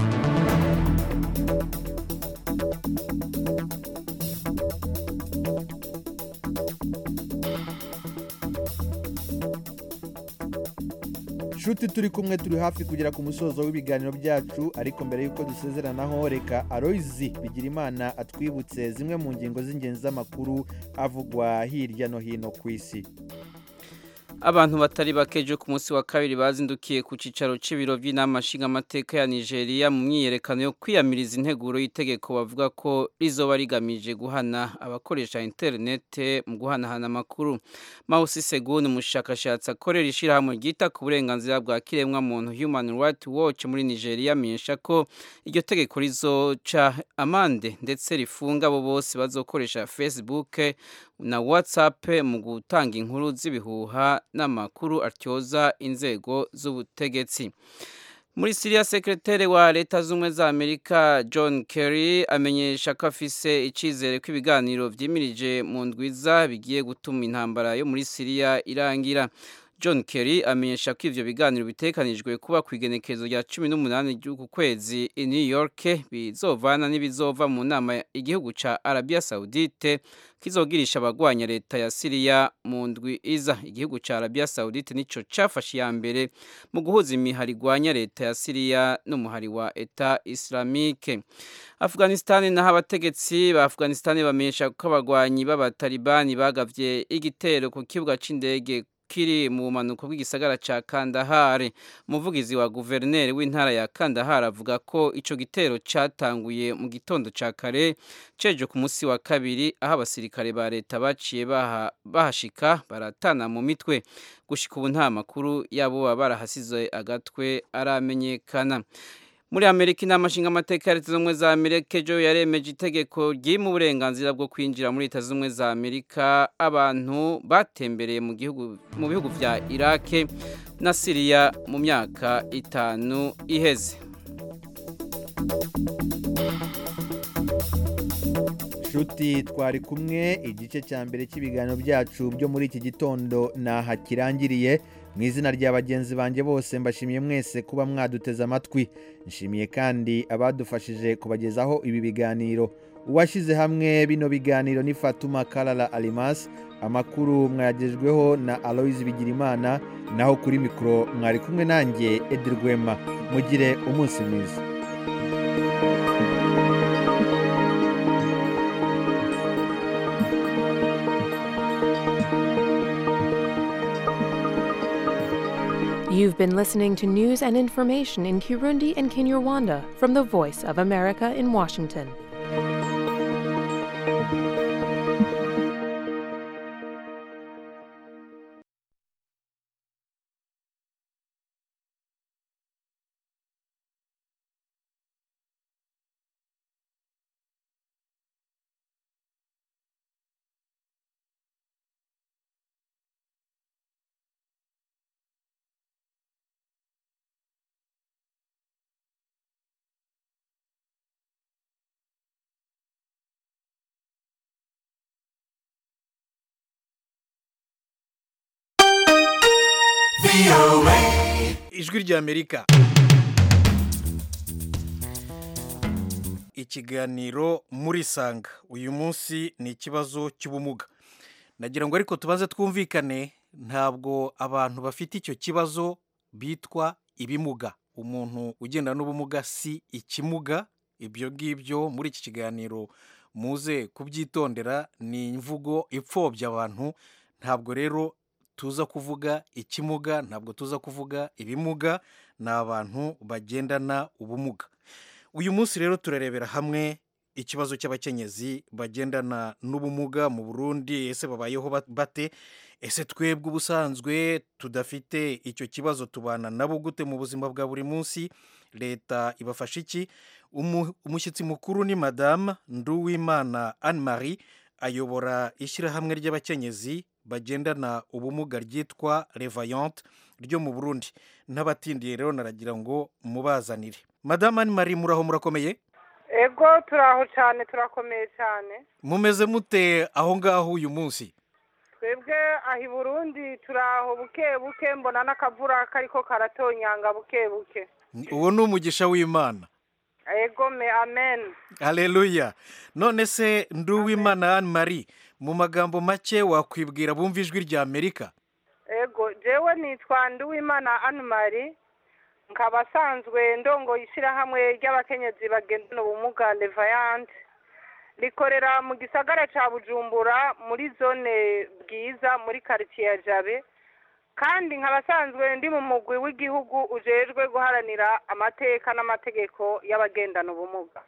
nshuti turi kumwe turi hafi kugera ku musozo w'ibiganiro byacu ariko mbere y'uko dusezeranaho reka aroyizi bigira imana atwibutse zimwe mu ngingo z'ingenzi z'amakuru avugwa hirya no hino ku isi abantu batari bakeje ku munsi wa kabiri bazindukiye ku cicaro c'ibiro by'inama nshingamateka ya Nigeria mu myiyerekano yo kwiyamiriza integuro y'itegeko bavuga ko rizoba rigamije guhana abakoresha interinete mu guhanahana amakuru Mausi Segun umushakashatsi akorera ishirahamwe ryita ku burenganzira bwa kiremwa muntu Human Rights Watch muri Nigeria amenyesha ko iryo tegeko rizoca amande ndetse rifunga abo bose bazokoresha Facebook na WhatsApp mu gutanga inkuru z'ibihuha n'amakuru atyoza inzego z'ubutegetsi muri Syria sekreteri wa leta z'ubumwe za Amerika John Kerry amenyesha ko afise icizere ko ibiganiro vyimirije mu ndwiza bigiye gutuma intambara yo muri Syria irangira John Kerry amenyesha ko ivyo biganiro bitekanijwe kuba ku igenekerezo rya cumi n'umunani ry'uku kwezi i New York bizovana n'ibizova mu nama igihugu ca Arabia Saudite kizogirisha abagwanya leta ya Syria mu ndwi iza igihugu ca Arabia Saudite nico cafashe ya mbere mu guhuza imihari igwanya leta ya Syria n'umuhari wa Eta Islamique Afghanistan naho abategetsi ba Afghanistan bamenyesha ko abagwanyi b'abatalibani bagavye igitero ku kibuga c'indege kiri mu bumanuko bw'igisagara ca Kandahar umuvugizi wa guverineri w'intara ya Kandahar avuga ko ico gitero catanguye mu gitondo ca kare ceje ku munsi wa kabiri aho abasirikare ba leta baciye baha, bahashika baratana mu mitwe gushika ubu nta makuru yabo baba barahasize agatwe aramenyekana muri amerika inama nshingamateka ya leta z'ubumwe za amerika ejo yaremeje itegeko ryima uburenganzira bwo kwinjira muri leta z'ubumwe za amerika abantu batembereye mu gihugu mu bihugu vya irake na siriya mu myaka itanu iheze nshuti twari kumwe igice cya mbere cy'ibiganiro byacu byo muri iki gitondo naha kirangiriye mu izina rya bagenzi banjye bose mbashimiye mwese kuba mwaduteze amatwi nshimiye kandi abadufashije kubagezaho ibi biganiro uwashyize hamwe bino biganiro ni fatuma karara arimasi amakuru mwayagejweho na aloyizi bigirimana naho kuri mikoro mwari kumwe nanjye edirwema mugire umunsi mwiza You've been listening to news and information in Kirundi and Kinyarwanda from the Voice of America in Washington. ijwi ry'amerika ikiganiro muri sanga uyu munsi ni ikibazo cy'ubumuga nagira ngo ariko tubanze twumvikane ntabwo abantu bafite icyo kibazo bitwa ibimuga umuntu ugenda n'ubumuga si ikimuga ibyo ngibyo muri iki kiganiro muze kubyitondera ni imvugo ipfobya abantu ntabwo rero tuza kuvuga ikimuga ntabwo tuza kuvuga ibimuga ni abantu bagendana ubumuga uyu munsi rero turarebera hamwe ikibazo cy'abakenyezi bagendana n'ubumuga mu burundi ese babayeho bate ese twebwe ubusanzwe tudafite icyo kibazo tubana nabo gute mu buzima bwa buri munsi leta ibafasha iki umushyitsi mukuru ni madamu nduwimana anne marie ayobora ishyirahamwe ry'abakenyezi bagendana ubumuga ryitwa revayante ryo mu burundi n'abatindiye rero naragira ngo mubazanire madamu anne marie muraho murakomeye ego turaho cyane turakomeye cyane mumeze mute aho ngaho uyu munsi twebwe aho i burundi turaho buke buke mbona n'akavura kariko karatonyanga buke buke uwo ni umugisha w'imana ego me amen hareruya none se nduwimana anne marie mu magambo make wakwibwira bumva ijwi rya amerika ego jewe nitwa nduwimana anne marie nkaba asanzwe ndongo ishyirahamwe ry'abakenyezi bagendana ubumuga levayante rikorera mu gisagara cya bujumbura muri zone bwiza muri karitsiye ya jabe kandi nkaba asanzwe ndi mu mugwi w'igihugu ujejwe guharanira amateka n'amategeko y'abagendana ubumuga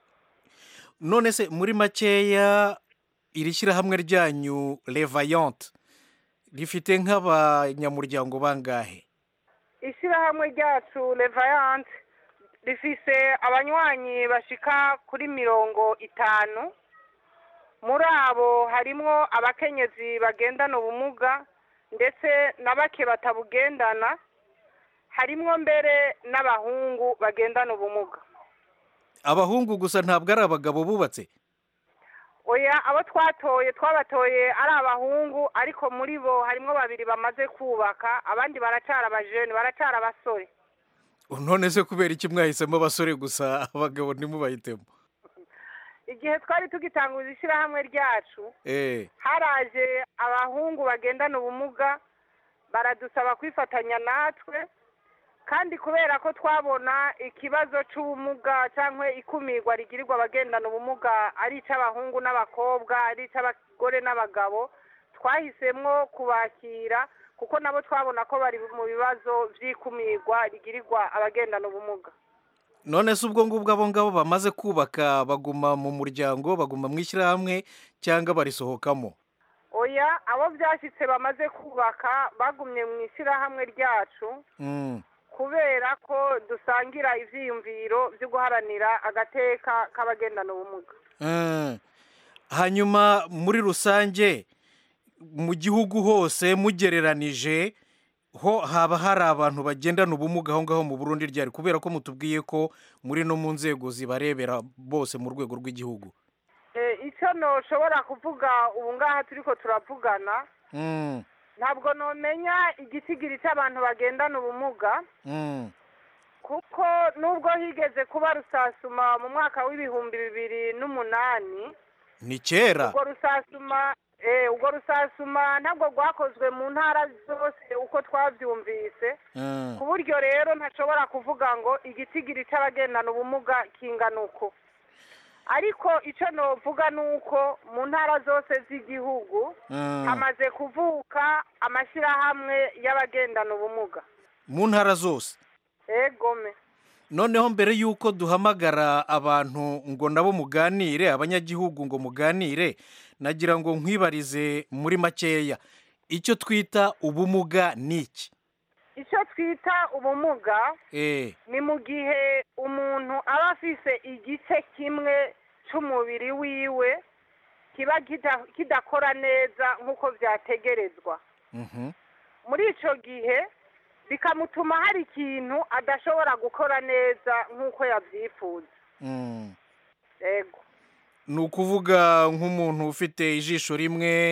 none se muri makeya iri shyirahamwe ryanyu revayante rifite nk'abanyamuryango bangahe ishyirahamwe ryacu revayante rifise abanywanyi bashika kuri mirongo itanu muri abo harimwo abakenyezi bagendana ubumuga ndetse na bake batabugendana harimwo mbere n'abahungu bagendana ubumuga abahungu gusa ntabwo ari abagabo bubatse oya abo twatoye twabatoye ari abahungu ariko muri bo harimwo babiri bamaze kubaka abandi baracara abajeni baracara abasore none se kubera iki mwahisemo abasore gusa abagabo ntimubahitemo igihe twari tugitanguza ishyirahamwe ryacu haraje abahungu bagendana ubumuga baradusaba kwifatanya natwe kandi kubera ko twabona ikibazo cy'ubumuga cyangwa ikumirwa rigirirwa abagendana ubumuga ari icy'abahungu n'abakobwa ari icy'abagore n'abagabo twahisemo kubakira kuko nabo twabona ko bari mu bibazo by'ikumirwa rigirirwa abagendana ubumuga none se ubwo ngubwo abo ngabo bamaze kubaka baguma mu muryango baguma mu ishyirahamwe cyangwa barisohokamo oya abo byashyitse bamaze kubaka bagumye mu ishyirahamwe ryacu kubera ko dusangira ibyiyumviro byo guharanira agateka k'abagendana ubumuga hanyuma muri rusange mu gihugu hose mugereranije ho haba hari abantu bagendana ubumuga aho ngaho mu burundi ryari kubera ko mutubwiye ko muri no mu nzego zibarebera bose mu rwego rw'igihugu icyo ntushobora kuvuga ubu ngaha turi ko turavugana ntabwo numenya igisigiri cy'abantu bagendana ubumuga kuko nubwo higeze kuba rusasuma mu mwaka w'ibihumbi bibiri n'umunani ni kera ubwo rusasuma ubwo rusasuma ntabwo rwakozwe mu ntara zose uko twabyumvise ku buryo rero ntashobora kuvuga ngo igitigiri cy'abagendana ubumuga kingana uko ariko icyo navuga ni uko mu ntara zose z'igihugu hamaze kuvuka amashyirahamwe y'abagendana ubumuga mu ntara zose egome noneho mbere y'uko duhamagara abantu ngo nabo muganire abanyagihugu ngo muganire nagira ngo nkwibarize muri makeya icyo twita ubumuga ni iki icyo twita ubumuga ni mu gihe umuntu aba afise igice kimwe cy'umubiri wiwe kiba kidakora neza nk'uko byategerezwa muri icyo gihe bikamutuma hari ikintu adashobora gukora neza nk'uko yabyifuza ni ukuvuga nk'umuntu ufite ijisho rimwe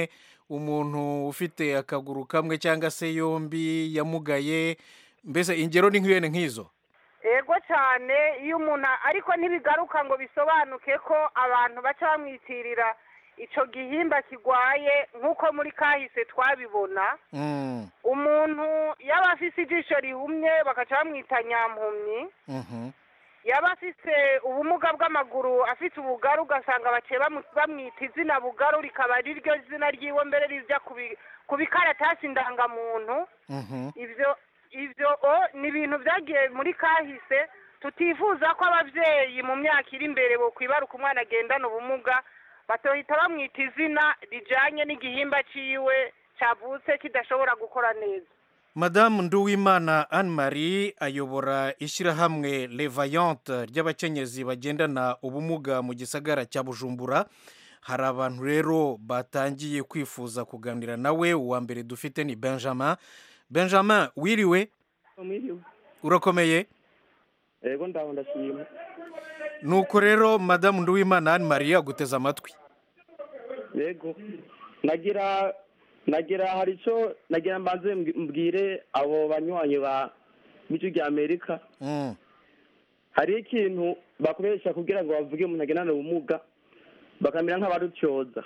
umuntu ufite akaguru kamwe cyangwa se yombi yamugaye mbese ingero ni nk'ibene nk'izo ego cyane iyo umuntu ariko ntibigaruka ngo bisobanuke ko abantu baca bamwitirira icyo gihimba kirwaye nk'uko muri kahise twabibona umuntu yaba afise ijisho rihumye bagaca bamwita nyampumyi yaba afise ubumuga bw'amaguru afite ubugaru ugasanga baciye bamwita izina bugaru rikaba ari ryo zina ryiwe mbere rijya ku bikaratasi ndangamuntu ibyo ibyo ni ibintu byagiye muri kahise tutifuza ko ababyeyi mu myaka iri imbere kwibaruka umwana agendana ubumuga batohita bamwita izina rijyanye n'igihimba cyiwe cyavutse kidashobora gukora neza madamu nduwimana anne marie ayobora ishyirahamwe levayante ry'abakenyezi bagendana ubumuga mu gisagara cya bujumbura hari abantu rero batangiye kwifuza kuganira nawe uwa mbere dufite ni benjamin benjamin wiriwe urakomeye yego ndaho ndashima nuko rero madamu nduwimana anne marie aguteze amatwi yego nagira nagira hari icyo nagira mbanze mbwire abo banywanyi ba b'icyo rya amerika hari ikintu bakoresha kugira ngo bavuge umuntu agendana ubumuga bakamera nk'abarutyoza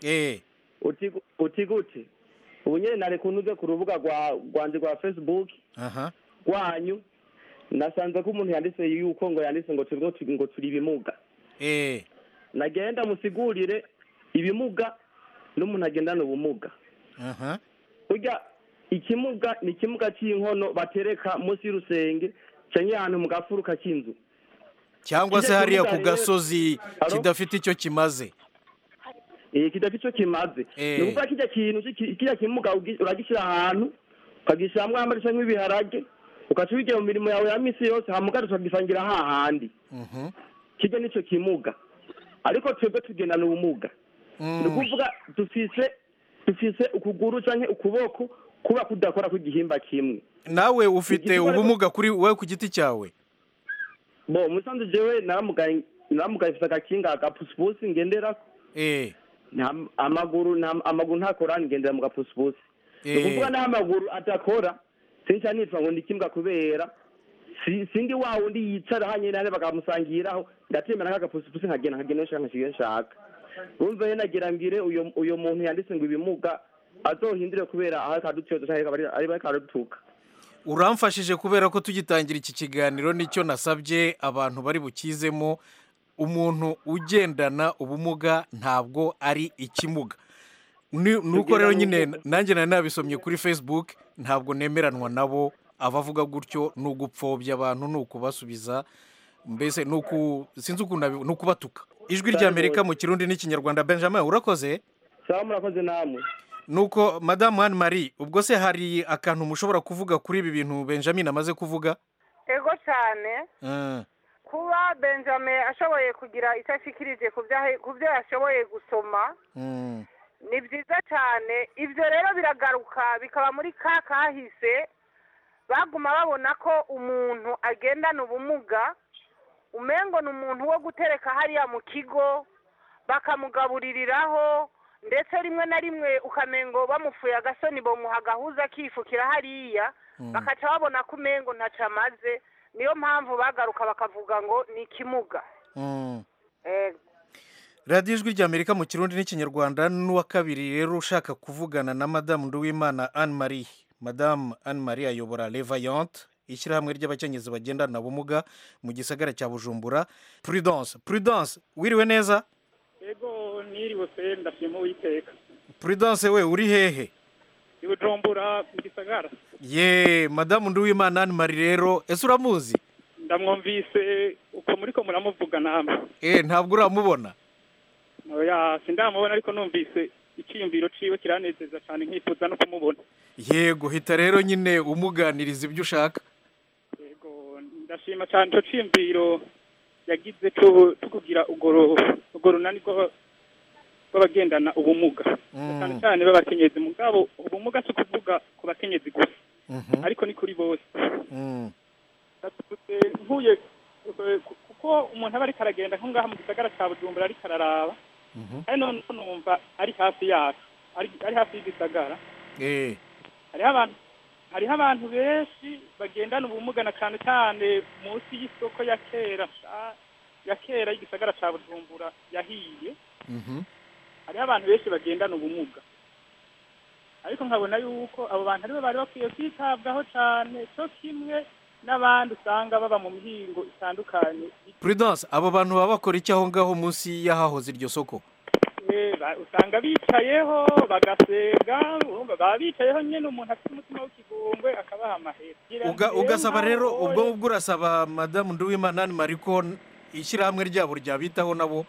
uti gute ubu nyine nari kunuze ku rubuga rwanjye rwa facebook rwanyu nasanze ko umuntu yanditse yuko ngo yanditse ngo turi ngo turi ibimuga nagenda musigurire ibimuga n'umuntu agendana ubumuga burya ikimuga ni ikimuga cy'inkono batereka munsi y'urusenge cyangwa ahantu mu gafuruka k'inzu cyangwa se hariya ku gasozi kidafite icyo kimaze kidafite icyo kimaze ni ukuvuga kijya kintu kijya kimuga uragishyira ahantu ukagishyiramo amari cyangwa ibiharage ugaca ubigira mu mirimo yawe ya minsi yose hamuga tukagisangira hahandi kijya n'icyo kimuga ariko twebwe tugendana ubumuga ni ukuvuga dufise dufise ukuguru cyangwa ukuboko kuba kudakora ku gihimba kimwe nawe ufite ubumuga kuri wowe ku giti cyawe bo musanze jewe naramugaye naramugaye mfite agakinga agapusipusi ngendera amaguru amaguru ntakora ngendera mu gapusipusi ni ukuvuga n'aho amaguru adakora sinca nitwa ngo ndikimbwa kubera sindi wa wundi yicara hanyine nane bakamusangiraho ndatemera nk'agapusipusi nkagenda nkagenda nshaka nkashiga nshaka urumva rero nagira mbwire uyu muntu yanditse ngo ibimuga azohindure kubera aho akadutyoza cyangwa ari bakadutuka uramfashije kubera ko tugitangira iki kiganiro nicyo nasabye abantu bari bukizemo umuntu ugendana ubumuga ntabwo ari ikimuga nuko rero nyine nanjye nari nabisomye kuri facebook ntabwo nemeranwa nabo abavuga gutyo ni ugupfobya abantu ni ukubasubiza mbese sinzi ukuntu ni ukubatuka ijwi ry'amerika mu kirundi n'ikinyarwanda benjamin urakoze sawa murakoze namwe nuko madamu anne marie ubwo se hari akantu mushobora kuvuga kuri ibi bintu benjamin amaze kuvuga ego cyane kuba benjamin ashoboye kugira icyo ashikirije ku byo yashoboye gusoma ni byiza cyane ibyo rero biragaruka bikaba muri ka kahise baguma babona ko umuntu agendana ubumuga umengo ni umuntu wo gutereka hariya mu kigo bakamugabuririraho ndetse rimwe na rimwe ukamengo bamufuye agasoni bamuha agahuza akifukira hariya bakaca babona ko umengo ntacyo amaze niyo mpamvu bagaruka bakavuga ngo ni ikimuga radiyo ijwi ry'amerika mu kirundi n'ikinyarwanda n'uwa kabiri rero ushaka kuvugana na madamu nduwimana anne marie madamu anne marie ayobora levayante ishyirahamwe ry'abakenyezi bagendana ubumuga mu gisagara cya bujumbura prudence prudence wiriwe neza yego niriwe pe ndashima uwiteka prudence we uri hehe i bujumbura mu gisagara ye madamu nduwimana anne marie rero ese uramuzi ndamwumvise uko muri ko muramuvuga namwe eh ntabwo uramubona oya sindamubona ariko numvise icyiyumviro ciwe kiranezeza cyane nkifuza no kumubona yego hita rero nyine umuganiriza ibyo ushaka yego ndashima cyane icyo cyiyumviro yagize cyo kugira urwo runani rw'abagendana ubumuga cyane cyane b'abakenyezi mugabo ubumuga si ukuvuga ku bakenyezi gusa ariko ni kuri bose nkuye kuko umuntu aba ariko aragenda nko ngaha mu gisagara cya bujumbura ariko araraba ari none numva ari hafi yacu ari ari hafi y'igisagara eh hariho abantu hariho abantu benshi bagendana ubumuga na cyane cyane munsi y'isoko ya kera sha- ya kera y'igisagara ca bujumbura yahiye mhm hariho abantu benshi bagendana ubumuga ariko nkabona yuko abo bantu aribo bari bakwiye kwitabwaho cyane cyo kimwe n'abandi usanga baba mu mihingo itandukanye prudence abo bantu baba bakora iki aho ngaho munsi y'ahahoze iryo soko Eh, ba- usanga bicayeho bagasega urumva baba bicayeho nyine umuntu afite umutima w'ikigongwe akabaha amahera Uga- ugasaba rero Nkaho ubwo ngubwo urasaba madamu nduwimana Anne Marie ko ishyirahamwe ryabo ryabitaho nabo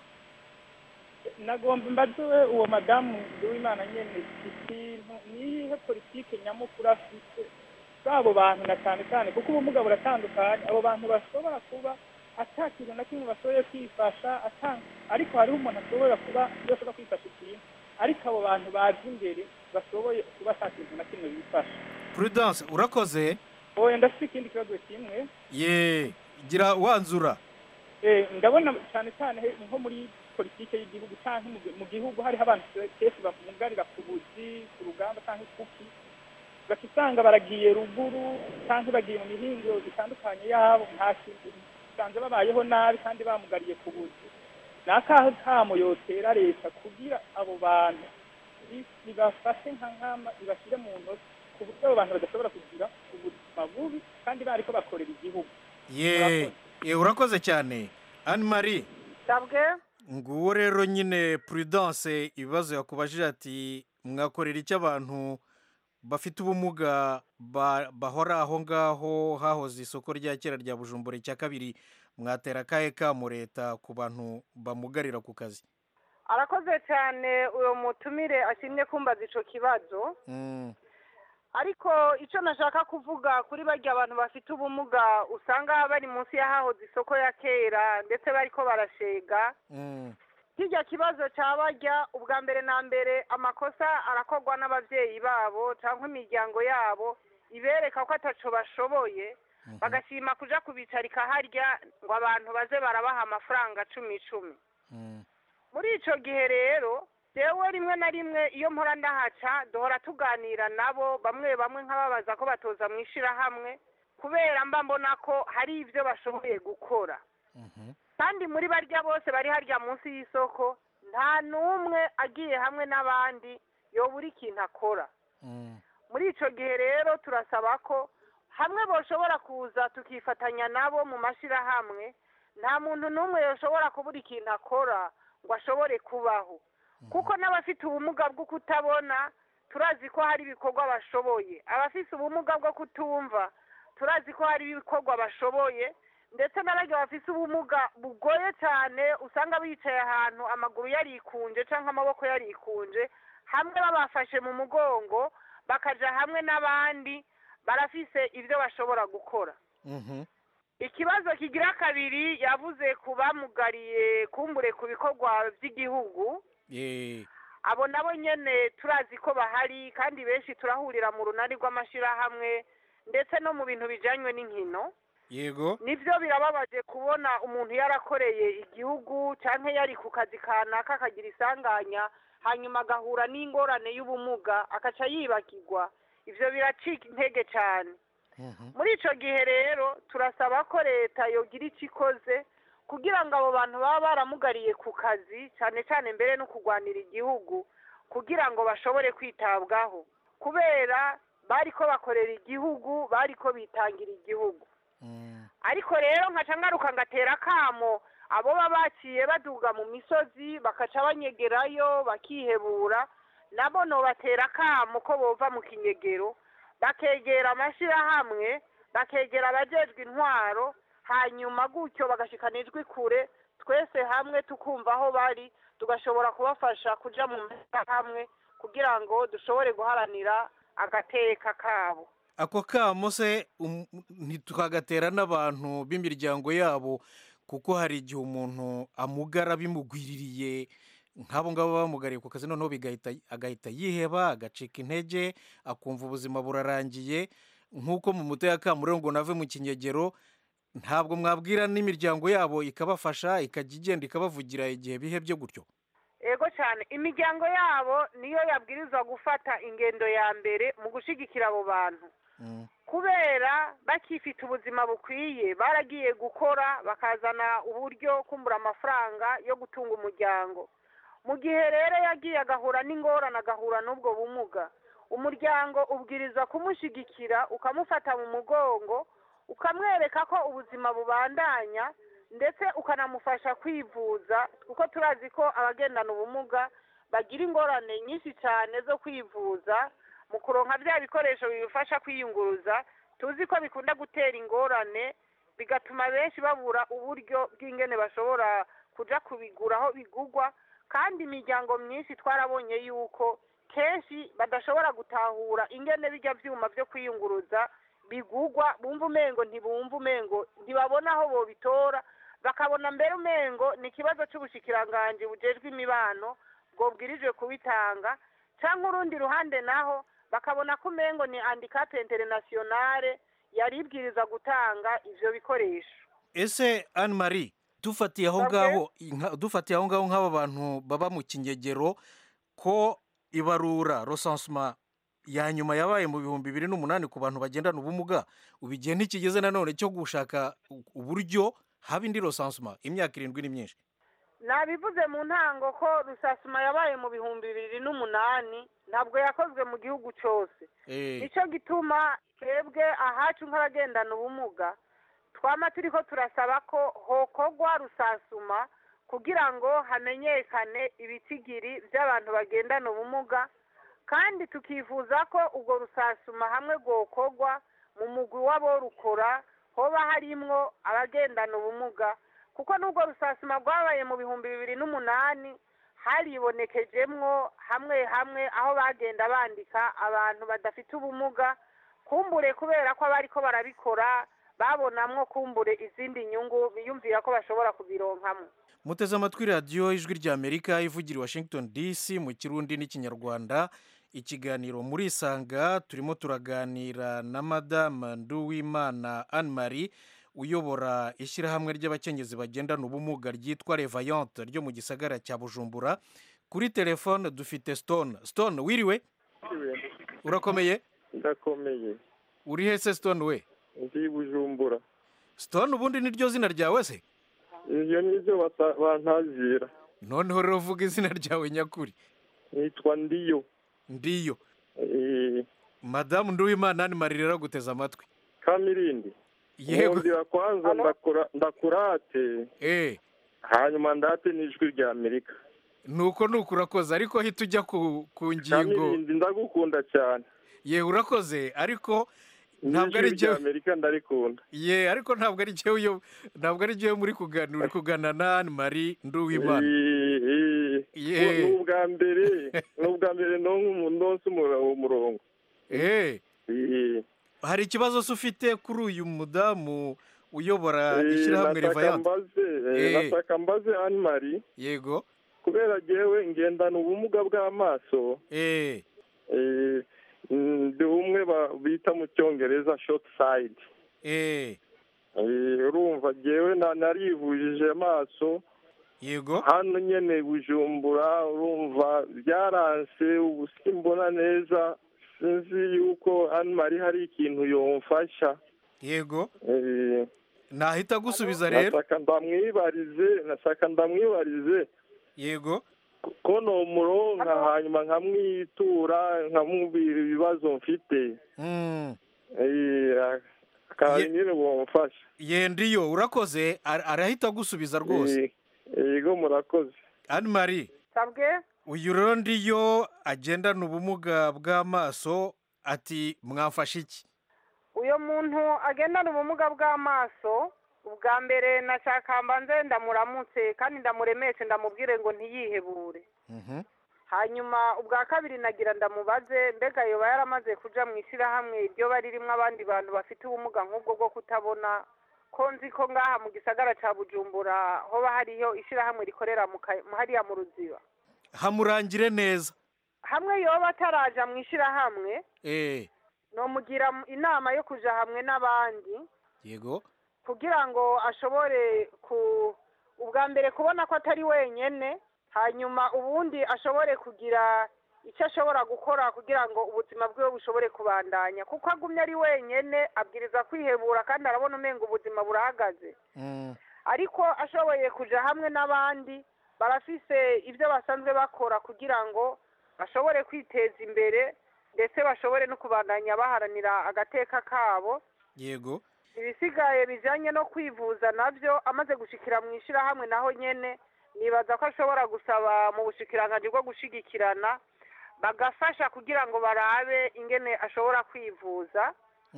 nagomba mbaze uwo madamu w'imana nyene ikintu niyihe politike nyamukuru afite bw'abo bantu na cyane cyane kuko ubumuga buratandukanye abo bantu bashobora kuba ata kintu na kimwe bashoboye kwifasha ata ariko hariho umuntu ashobora kuba yashobora kwifasha ikintu ariko abo bantu bazi imbere bashoboye kuba ata kintu na kimwe bifasha prudence urakoze oya ndafite ikindi kibazo kimwe ye gira wanzura Eh, ndabona cyane cyane he- nko muri politike y'igihugu cyangwa mu gi- mu gihugu hariho abantu kenshi bamugarira ku buzi ku rugamba cyangwa ikuki ugaca usanga baragiye ruguru cyangwa bagiye mu mihingo itandukanye yabo nta kintu usanze babayeho nabi kandi bamugariye ku buzi ni akahe kamo yotera leta kugira abo bantu i- ibafashe nka nkama ibashyire mu ntoki ku buryo abo bantu badashobora kugira ubuzima bubi kandi bariko bakorera igihugu ye ye urakoze cyane Anne Marie sabwe nguwo rero nyine prudence ibibazo yakubajije ati mwakorera icyo abantu bafite ubumuga ba- bahora aho ngaho hahoze isoko rya kera rya bujumbura icya kabiri mwatera akahe kamo leta ku bantu bamugarira ku kazi arakoze cyane uwo mutumire ashimye kumbaza ico kibazo Mm, ariko icyo nashaka kuvuga kuri barya abantu bafite ubumuga usanga bari munsi y'ahahoze isoko ya kera ndetse bariko barashega mm, kirya kibazo cya barya ubwa mbere na mbere amakosa arakorwa n'ababyeyi babo cyangwa imiryango yabo ibereka ko ataco bashoboye bagashima kuja kubicarika harya ngo abantu baze barabaha amafaranga cumi icumi mm. muri ico gihe rero jewe rimwe na rimwe iyo mpora ndahaca duhora tuganira nabo bamwe bamwe nk'ababaza ko batoza mu ishirahamwe kubera mba mbona ko hari ibyo bashoboye gukora kandi muri barya bose bari harya munsi y'isoko nta n'umwe agiye hamwe n'abandi yobura ikintu akora muri ico gihe rero turasaba ko hamwe boshobora kuza tukifatanya nabo mu mashirahamwe nta muntu n'umwe yoshobora kubura ikintu akora ngo ashobore kubaho kuko n'abafite ubumuga bwo kutabona turazi ko hari ibikorwa bashoboye abafite ubumuga bwo kutumva turazi ko hari ibikorwa bashoboye ndetse n'abarya bafite ubumuga bugoye cyane usanga bicaye ahantu amaguru yarikunje cyangwa amaboko yarikunje hamwe babafashe mu mugongo bakaja hamwe n'abandi barafise ibyo bashobora gukora ikibazo kigira kabiri yavuze ku bamugariye kumbure ku bikorwa by'igihugu ye abo nabo nyene turazi ko bahari kandi benshi turahurira mu runani rw'amashirahamwe ndetse no mu bintu bijanywe n'inkino yego nivyo birababaje kubona umuntu yarakoreye igihugu canke yari ku kazi kanaka akagira isanganya hanyuma agahura n'ingorane y'ubumuga akaca yibagirwa ivyo biracika intege cane muri ico gihe rero turasaba ko leta yogira ico ikoze kugira ngo abo bantu baba baramugariye ku kazi cyane cyane mbere no kurwanira igihugu kugira ngo bashobore kwitabwaho kubera bariko bakorera igihugu bariko bitangira igihugu ariko rero nkaca ngaruka ngatera akamo abo baba baciye baduga mu misozi bakaca banyegerayo bakihebura nabo nobatera akamo ko bova mu kinyegero bakegera amashyirahamwe bakegera abajejwe intwaro hanyuma gutyo bagashikana ijwi kure twese hamwe tukumva aho bari tugashobora kubafasha kuja mu mashyirahamwe kugira ngo dushobore guharanira agateka kabo ako kamo se um- ntitukagatera n'abantu b'imiryango yabo kuko hari igihe umuntu amugara bimugwiririye nk'abo ngabo bamugariye ku kazi noneho bigahita agahita yiheba agacika intege akumva ubuzima burarangiye nk'uko mu muto yakamuriwe ngo nave mu kinyegero ntabwo mwabwira n'imiryango yabo ikabafasha ikajya igenda ikabavugira igihe bihebye gutyo ego yego cyane imiryango yabo niyo yabwirizwa gufata ingendo ya mbere mu gushyigikira abo bantu kubera bakifite ubuzima bukwiye baragiye gukora bakazana uburyo kumbura amafaranga yo gutunga umuryango mu gihe rero yagiye agahura n'ingorane agahura n'ubwo bumuga umuryango ubwiriza kumushyigikira ukamufata mu mugongo ukamwereka ko ubuzima bubandanya ndetse ukanamufasha kwivuza kuko turazi ko abagendana ubumuga bagira ingorane nyinshi cyane zo kwivuza mu kuronka bya bikoresho bibafasha kwiyunguruza tuzi ko bikunda gutera ingorane bigatuma benshi babura uburyo bw'ingene bashobora kujya kubigura aho bigugwa kandi imiryango myinshi twarabonye yuko kenshi badashobora gutahura ingene bijya byuma byo kwiyunguruza bigugwa bumva umengo ntibumva umengo ntibabona aho bobitora bakabona mbere umengo ni ikibazo cy'ubushikiranganji bujejwe imibano bwobwirijwe kubitanga cyangwa urundi ruhande naho bakabona ko umengo ni handicap internationale yari ibwiriza gutanga ivyo bikoresho ese anne marie dufatiye aho ngaho dufatiye aho ngaho nk'aba bantu baba mu kinyegero ko ibarura rosansuma ya nyuma yabaye mu bihumbi bibiri n'umunani ku bantu bagendana ubumuga ubu igihe ntikigeze nanone cyo gushaka uburyo haba indi rosansuma imyaka irindwi ni myinshi nabivuze mu ntango ko rusasuma yabaye mu bihumbi bibiri n'umunani ntabwo yakozwe mu gihugu cyose nicyo gituma twebwe ahacu nk'abagendana ubumuga twama turi ko turasaba ko hokogwa rusasuma kugira ngo hamenyekane ibitigiri by'abantu bagendana ubumuga kandi tukifuza ko ubwo rusasuma hamwe rwokogwa mu mugwi w'aborukora hoba harimwo abagendana ubumuga kuko n'ubwo rusasuma rwabaye mu bihumbi bibiri n'umunani haribonekejemwo hamwe hamwe aho bagenda bandika abantu badafite ubumuga kumbure kubera ko abari ko barabikora babonamwo kumbure izindi nyungu biyumvira ko bashobora kubironkamo muteze amatwi radiyo ijwi ry'amerika ivugira i washington dc mu kirundi n'ikinyarwanda ikiganiro muri isanga turimo turaganira na madamu nduwimana anne marie uyobora ishyirahamwe ry'abakenyezi bagendana ubumuga ryitwa revayante ryo mu gisagara cya bujumbura kuri telefone dufite stone stone wiriwe urakomeye ndakomeye uri hese stone we ndi bujumbura stone ubundi niryo zina ryawe se iyo nibyo bantazira noneho rero uvuga izina ryawe nyakuri nitwa ndiyo ndiyo madamu nduwimana ni marie guteza amatwi kamirindi yego nkundira kwanza ndakurate hanyuma ndate n'ijwi rya amerika nuko nuko urakoze ariko hita ujya ku ngingo kamirindi ndagukunda cyane yewe urakoze ariko ntabwo ari rya amerika ndarikunda ye ariko ntabwo ari jyewe ntabwo ari jyewe muri kuganira uri kugana na anne marie nduwimana ni ubwa mbere ni ubwa mbere nonse umurongo hari ikibazo se ufite kuri uyu mudamu uyobora ishyirahamwe rivayante nataka mbaze anne marie yego kubera jyewe ngendana ubumuga bw'amaso ndi umwe bita mu cyongereza shoti sayidi urumva jyewe narivujije amaso yego hano nyine bujumbura urumva byaranse ubu simbona neza sinzi yuko hano mari hari ikintu yomfasha yego nahita agusubiza rero nasaka ndamwibarize nasaka ndamwibarize yego ko ni umuronka hanyuma nkamwitura nkamubwira ibibazo mfite nyine bumufasha yendiyo urakoze arahita agusubiza rwose yego murakoze anne marie uyu rero ndiyo agendana ubumuga bw'amaso ati mwafashe iki uyu muntu agendana ubumuga bw'amaso ubwa mbere nashaka mbanze ndamuramutse kandi ndamuremeshe ndamubwire ngo ntiyihebure hanyuma ubwa kabiri nagira ndamubaze mbega yoba yaramaze kuja mu ishyirahamwe iryo bari ririmo abandi bantu bafite ubumuga nk'ubwo bwo kutabona ko nzi ko ngaha mu gisagara cya bujumbura hoba hariyo ishyirahamwe rikorera hariya mu ruziba hamurangire neza hamwe yoba ataraja mu ishyirahamwe nomugira inama yo kuja hamwe n'abandi yego kugira ngo ashobore ku ubwa mbere kubona ko atari wenyine hanyuma ubundi ashobore kugira icyo ashobora gukora kugira ngo ubuzima bwiwe bushobore kubandanya kuko agumye ari wenyine abwiriza kwihebura kandi arabona umenga ubuzima burahagaze ariko ashoboye kujya hamwe n'abandi barafise ibyo basanzwe bakora kugira ngo bashobore kwiteza imbere ndetse bashobore no kubandanya baharanira agateka kabo yego ibisigaye bijyanye no kwivuza nabyo amaze gushikira mu ishyirahamwe naho nyine nibaza ko ashobora gusaba mu bushikiranganji bwo gushigikirana bagafasha kugira ngo barabe ingene ashobora kwivuza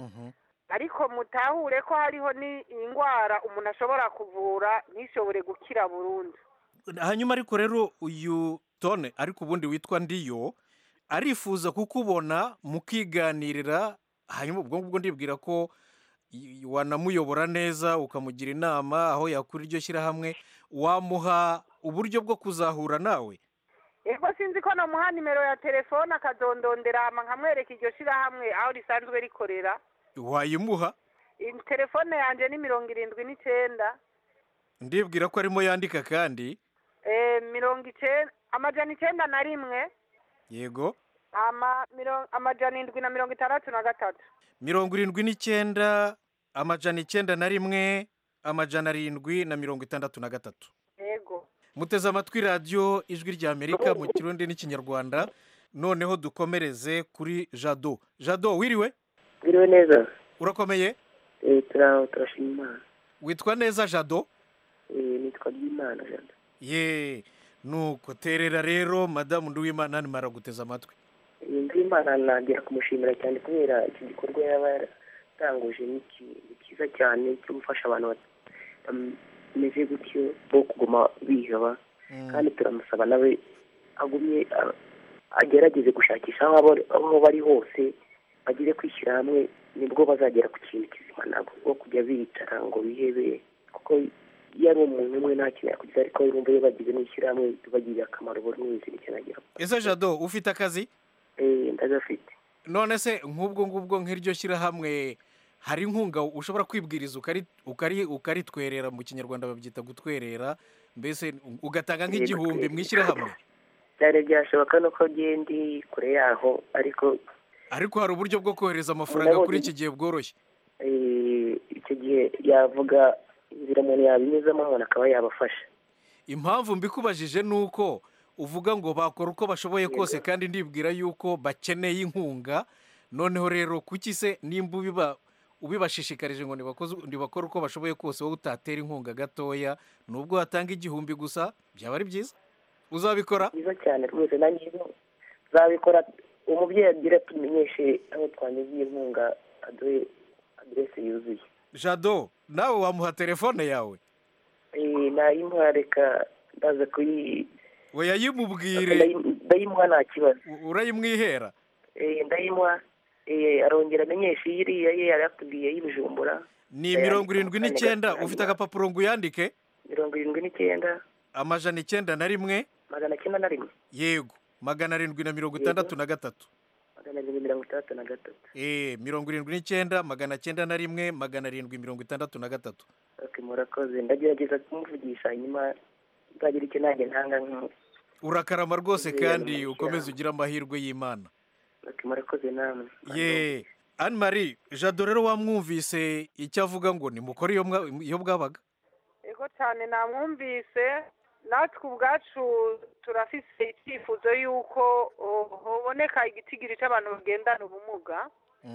ariko mutahure ko hariho n'indwara umuntu ashobora kuvura ntishobore gukira burundu hanyuma ariko rero uyu tone ariko ubundi witwa ndiyo arifuza kukubona mukiganirira hanyuma ubwo ngubwo ndibwira ko y- wanamuyobora neza ukamugira inama aho yakura iryo shyirahamwe wamuha uburyo bwo kuzahura nawe yego sinzi ko namuha nimero ya telefone akazondondera hama nkamwereka iryo shyirahamwe aho risanzwe rikorera wayimuha iyi telefone yanjye ni mirongo irindwi n'icyenda ndibwira ko arimo yandika kandi eh, mirongo icyenda amajana icyenda na rimwe yego ama mirongo amajana indwi na mirongo itandatu na gatatu mirongo irindwi n'icyenda amajana icyenda na rimwe amajana arindwi na mirongo itandatu na gatatu yego muteze amatwi radiyo ijwi ry'amerika mu kirundi n'ikinyarwanda noneho dukomereze kuri jado jado wiriwe Biriwe neza urakomeye eh turaho turashima imana witwa neza jado eh nitwa byimana jana ye nuko terera rero madamu nduwimana nimara guteza amatwi iyi ndwimana nagera kumushimira cyane kubera iki gikorwa yaba yaratanguje ni iki- ni cyiza cyane cyo gufasha abantu bameze gutyo bo kuguma biheba kandi turamusaba nawe agumye a- agerageze gushakisha aho abo- aho bari hose bagire kwishyira hamwe nibwo bazagera ku kintu kizima nabo bo kujya bicara ngo bihebe kuko iyo ari umuntu umwe nta kintu yakugize ariko urumva iyo bagize n'ishyirahamwe bibagirira akamaro buri wese nicyo nagira ese jado ufite akazi eh ndagafite none se nk'ubwo ngubwo nk'iryo shyirahamwe hari inkunga ushobora kwibwiriza ukari ukari ukaritwerera mu kinyarwanda babyita gutwerera mbese ugatanga nk'igihumbi mu ishyirahamwe byari byashoboka nuko ndi kure yaho ariko ariko hari uburyo bwo kohereza amafaranga kuri iki gihe bworoshye eh, icyo gihe yavuga inzira umuntu yabinyuzamo umuntu akaba yabafasha impamvu mbikubajije ni uko uvuga ngo bakora uko bashoboye kose kandi ndibwira yuko bakeneye inkunga noneho rero kuki se nimba ubiba ubibashishikarije ngo nibakoze- nibakore uko bashoboye kose wowe utatera inkunga gatoya nubwo watanga igihumbi gusa byaba ari byiza uzabikora byiza cyane rwose nanjye iyo zabikora umubyeyi agira tumenyeshe aho twanyuze iyi nkunga aduhe aderese yuzuye jado nawe wamuha telefone yawe Eh, nayimuha reka ndaza kuyi we yayimubwire ndayi- ndayimuha nta kibazo urayimwihera Eh, ndayimuha eh, arongera amenyeshe iyi iriya ye yari yatubwiye y'ibijumbura ni mirongo irindwi n'icyenda ufite agapapuro ngo uyandike mirongo irindwi n'icyenda amajana icyenda na rimwe magana cyenda na rimwe yego magana arindwi na mirongo itandatu na gatatu magana arindwi mirongo itandatu na gatatu eh mirongo irindwi n'icyenda magana cyenda na rimwe magana arindwi mirongo itandatu na gatatu ok murakoze ndagerageza kumuvugisha hanyuma nzagira icyo nanjye ntanga nk'umu urakarama rwose Yeah, kandi yeah. ukomeze ugire amahirwe y'imana ok murakoze namwe ye anne marie jado rero wamwumvise icyo avuga ngo nimukore iyo mwa- iyo bwabaga yego cyane namwumvise natwe ubwacu turafise icyifuzo y'uko oh, hoboneka igitigiri cy'abantu bagendana ubumuga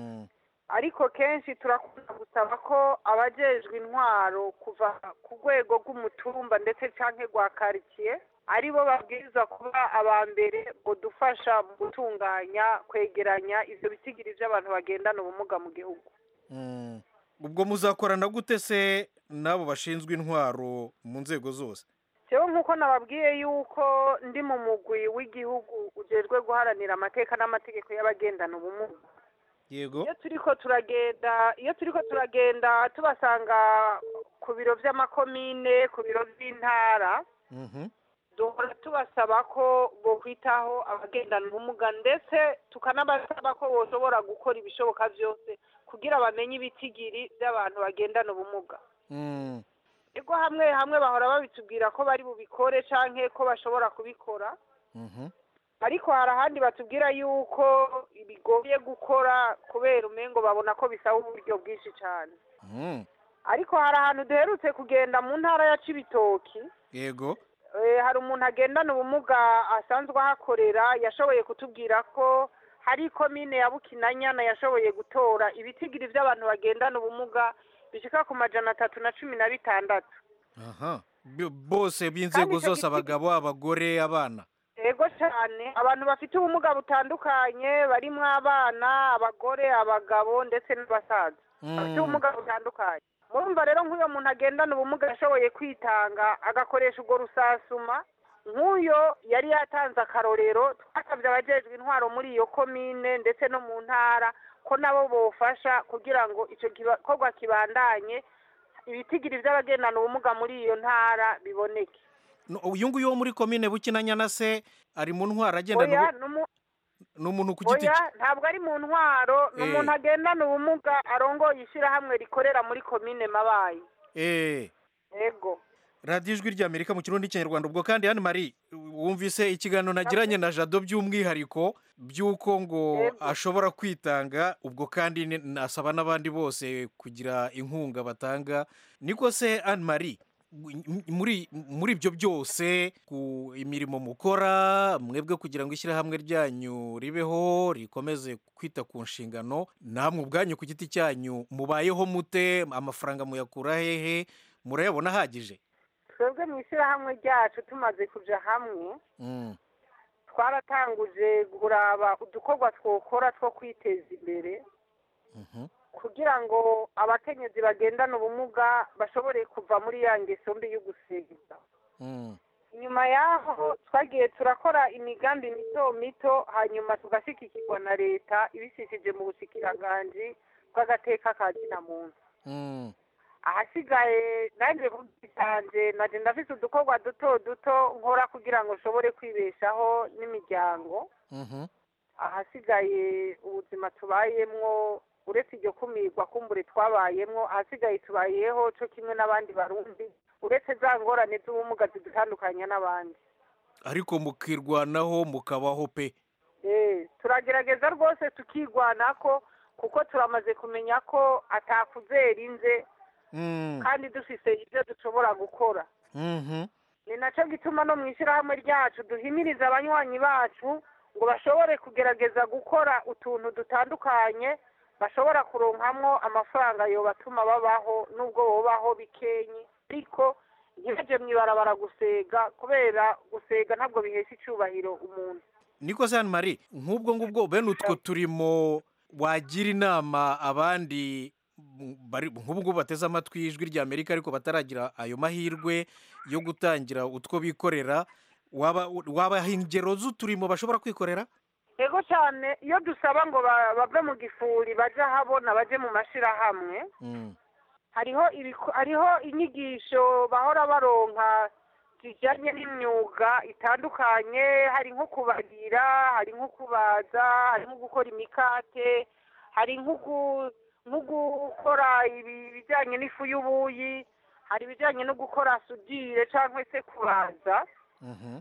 ariko kenshi turakunda gusaba ko abajejwe intwaro kuva ku rwego rw'umutumba ndetse cyangwa rwa karitsiye ari bo babwiriza kuba aba mbere ngo dufasha mu gutunganya kwegeranya ibyo bitigiri by'abantu bagendana ubumuga mu gihugu Mm. ubwo muzakorana gute se n'abo bashinzwe intwaro mu nzego zose jewe nk'uko nababwiye yuko ndi mu mugwi w'igihugu ujejwe guharanira amateka n'amategeko y'abagendana ubumuga yego iyo turiko turagenda iyo turiko turagenda tubasanga ku biro vy'amakomine ku biro vy'intara Mhm. duhora tubasaba ko bokwitaho abagendana ubumuga ndetse tukanabasaba ko boshobora gukora ibishoboka vyose kugira bamenye ibitigiri vy'abantu bagendana ubumuga Mm. ego hamwe hamwe bahora babitubwira ko bari bubikore canke ko bashobora kubikora ariko hari ahandi batubwira yuko bigoye gukora kubera umengo babona ko bisaba uburyo bwinshi cyane ariko hari ahantu duherutse kugenda mu ntara ya cibitoki yego Eh, hari umuntu agendana ubumuga asanzwe ahakorera yashoboye kutubwira ko hari komine ya bukinanyana yashoboye gutora ibitigiri by'abantu bagendana ubumuga bishika ku majana atatu na cumi na bitandatu aha B- bose b'inzego Kandi icyo zose giti- abagabo abagore abana yego cyane abantu bafite ubumuga butandukanye barimo abana abagore abagabo ndetse n'abasaza bafite Mm. ubumuga butandukanye murumva rero nk'uyo muntu agendana ubumuga yashoboye kwitanga agakoresha ubwo rusasuma nk'uyo yari yatanze akarorero twasabye abajejwe intwaro muri iyo komine ndetse no mu ntara ko nabo bofasha kugira ngo icyo gikorwa kibandanye ibitigiri by'abagendana ubumuga muri iyo ntara biboneke No, uyu nguyu wo muri komine bukinanyana se ari mu ntwara agendana oya ubu- n'umu- ni umuntu ku giti oya cye ntabwo ari mu ntwaro ni Eh. umuntu agendana ubumuga arongoye ishyirahamwe rikorera muri komine mabayi eh yego radiyo ijwi ry'amerika mu kirundi n'ikinyarwanda ubwo kandi hano mari wumvise ikiganiro nagiranye na jado by'umwihariko by'uko ngo ashobora kwitanga ubwo kandi ni- nasaba n'abandi bose kugira inkunga batanga niko se anne marie m- muri muri ibyo byose ku imirimo mukora mwebwe kugira ngo ishyirahamwe ryanyu ribeho rikomeze kwita ku nshingano namwe ubwanyu ku giti cyanyu mubayeho mute amafaranga muyakura hehe murayabona ahagije twebwe mu ishyirahamwe ryacu tumaze kuja hamwe Mm. twaratanguje kuraba udukorwa twokora two kwiteza imbere kugira ngo abakenyezi bagendana ubumuga bashobore kuva muri ya ngeso mbi yo gusenga Mm. nyuma y'aho twagiye turakora imigambi mito mito hanyuma tugashyigikirwa na leta ibisishije mu bushikiranganji bw'agateka ka muntu Mm. ahasigaye nanjye ku giti cyanjye naje ndafite udukorwa duto duto nkora kugira ngo nshobore kwibeshaho n'imiryango Mhm. ahasigaye ubuzima tubayemwo uretse iryo kumirwa kumbure twabayemwo ahasigaye tubayeho cyo kimwe n'abandi barundi uretse za ngorane z'ubumuga zidutandukanya n'abandi ariko mukirwanaho mukabaho pe Eh, turagerageza rwose tukigwanako kuko turamaze kumenya ko atakuzera inze Mm. kandi dufise ibyo dushobora gukora Mhm. ni nacyo gituma no mu ishyirahamwe ryacu duhimiriza abanywanyi bacu ngo bashobore kugerageza gukora utuntu dutandukanye bashobora kuronkamwo amafaranga yobatuma babaho n'ubwo bobaho bikenyi ariko ntibaje mu ibarabara gusega kubera gusega ntabwo bihesha icyubahiro umuntu niko se anne marie nk'ubwo ngubwo bene utwo turimo wagira inama abandi mm, bari nk'ubu ngubu bateze amatwi ijwi rya amerika ariko bataragira ayo mahirwe yo gutangira utwo bikorera waba wabaha ingero z'uturimo bashobora kwikorera yego cyane iyo dusaba ngo ba- bave mu gifuri baje ahabona baje mu mashyirahamwe Mm. hariho ibiko- hariho inyigisho bahora baronka zijyanye n'imyuga itandukanye hari nko kubarira hari nko kubaza hari nko gukora imikate hari nko gu- nko gukora ibi- ibijyanye n'ifu y'ubuyi hari ibijyanye no gukora sudire cyangwa se kubaza Mhm.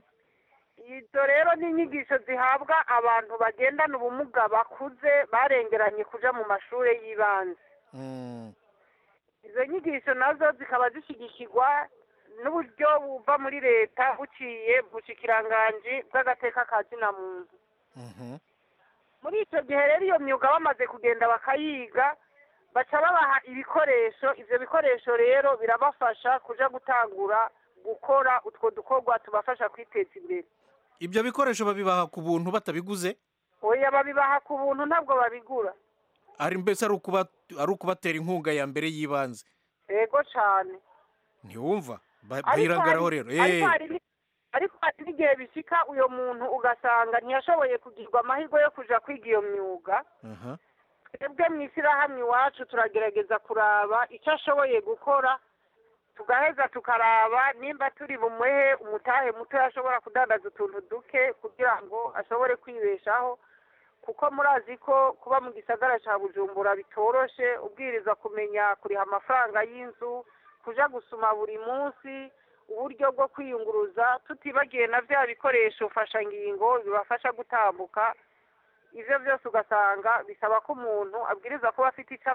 izo rero ni inyigisho zihabwa abantu bagendana ubumuga bakuze barengeranye kuja mu mashuri y'ibanze Mm. izo nyigisho nazo zikaba zishyigikirwa n'uburyo buva muri leta buciye mu bushikiranganji bw'agateka ka zina muntu Mhm. muri icyo gihe rero iyo myuga bamaze kugenda bakayiga baca babaha ibikoresho ivyo bikoresho rero birabafasha kuja gutangura gukora utwo dukorwa tubafasha kwiteza imbere ibyo bikoresho babibaha ku buntu batabiguze oya babibaha ku buntu ntabwo babigura ari mbese ari ukuba ari ukubatera inkunga ya mbere y'ibanze yego cane ntiwumva Ba- Ariko bayirangaraho hari- rero ariko Eh. hari ni- ariko hari n'igihe bishika uyo muntu ugasanga ntiyashoboye kugirwa amahirwe yo kuja kwiga iyo myuga Aha. twebwe mu ishyirahamwe iwacu turagerageza kuraba icyo ashoboye gukora tugaheza tukaraba nimba turi bumuhe umutahe muto ashobora kudandaza utuntu duke kugira ngo ashobore kwibeshaho kuko murazi ko kuba mu gisagara cya bujumbura bitoroshe ubwiriza kumenya kuriha amafaranga y'inzu kuja gusuma buri munsi uburyo bwo kwiyunguruza tutibagiye na bya bikoresho mfashangingo bibafasha gutambuka ivyo byose ugasanga bisaba ko umuntu abwiriza kuba afite icyo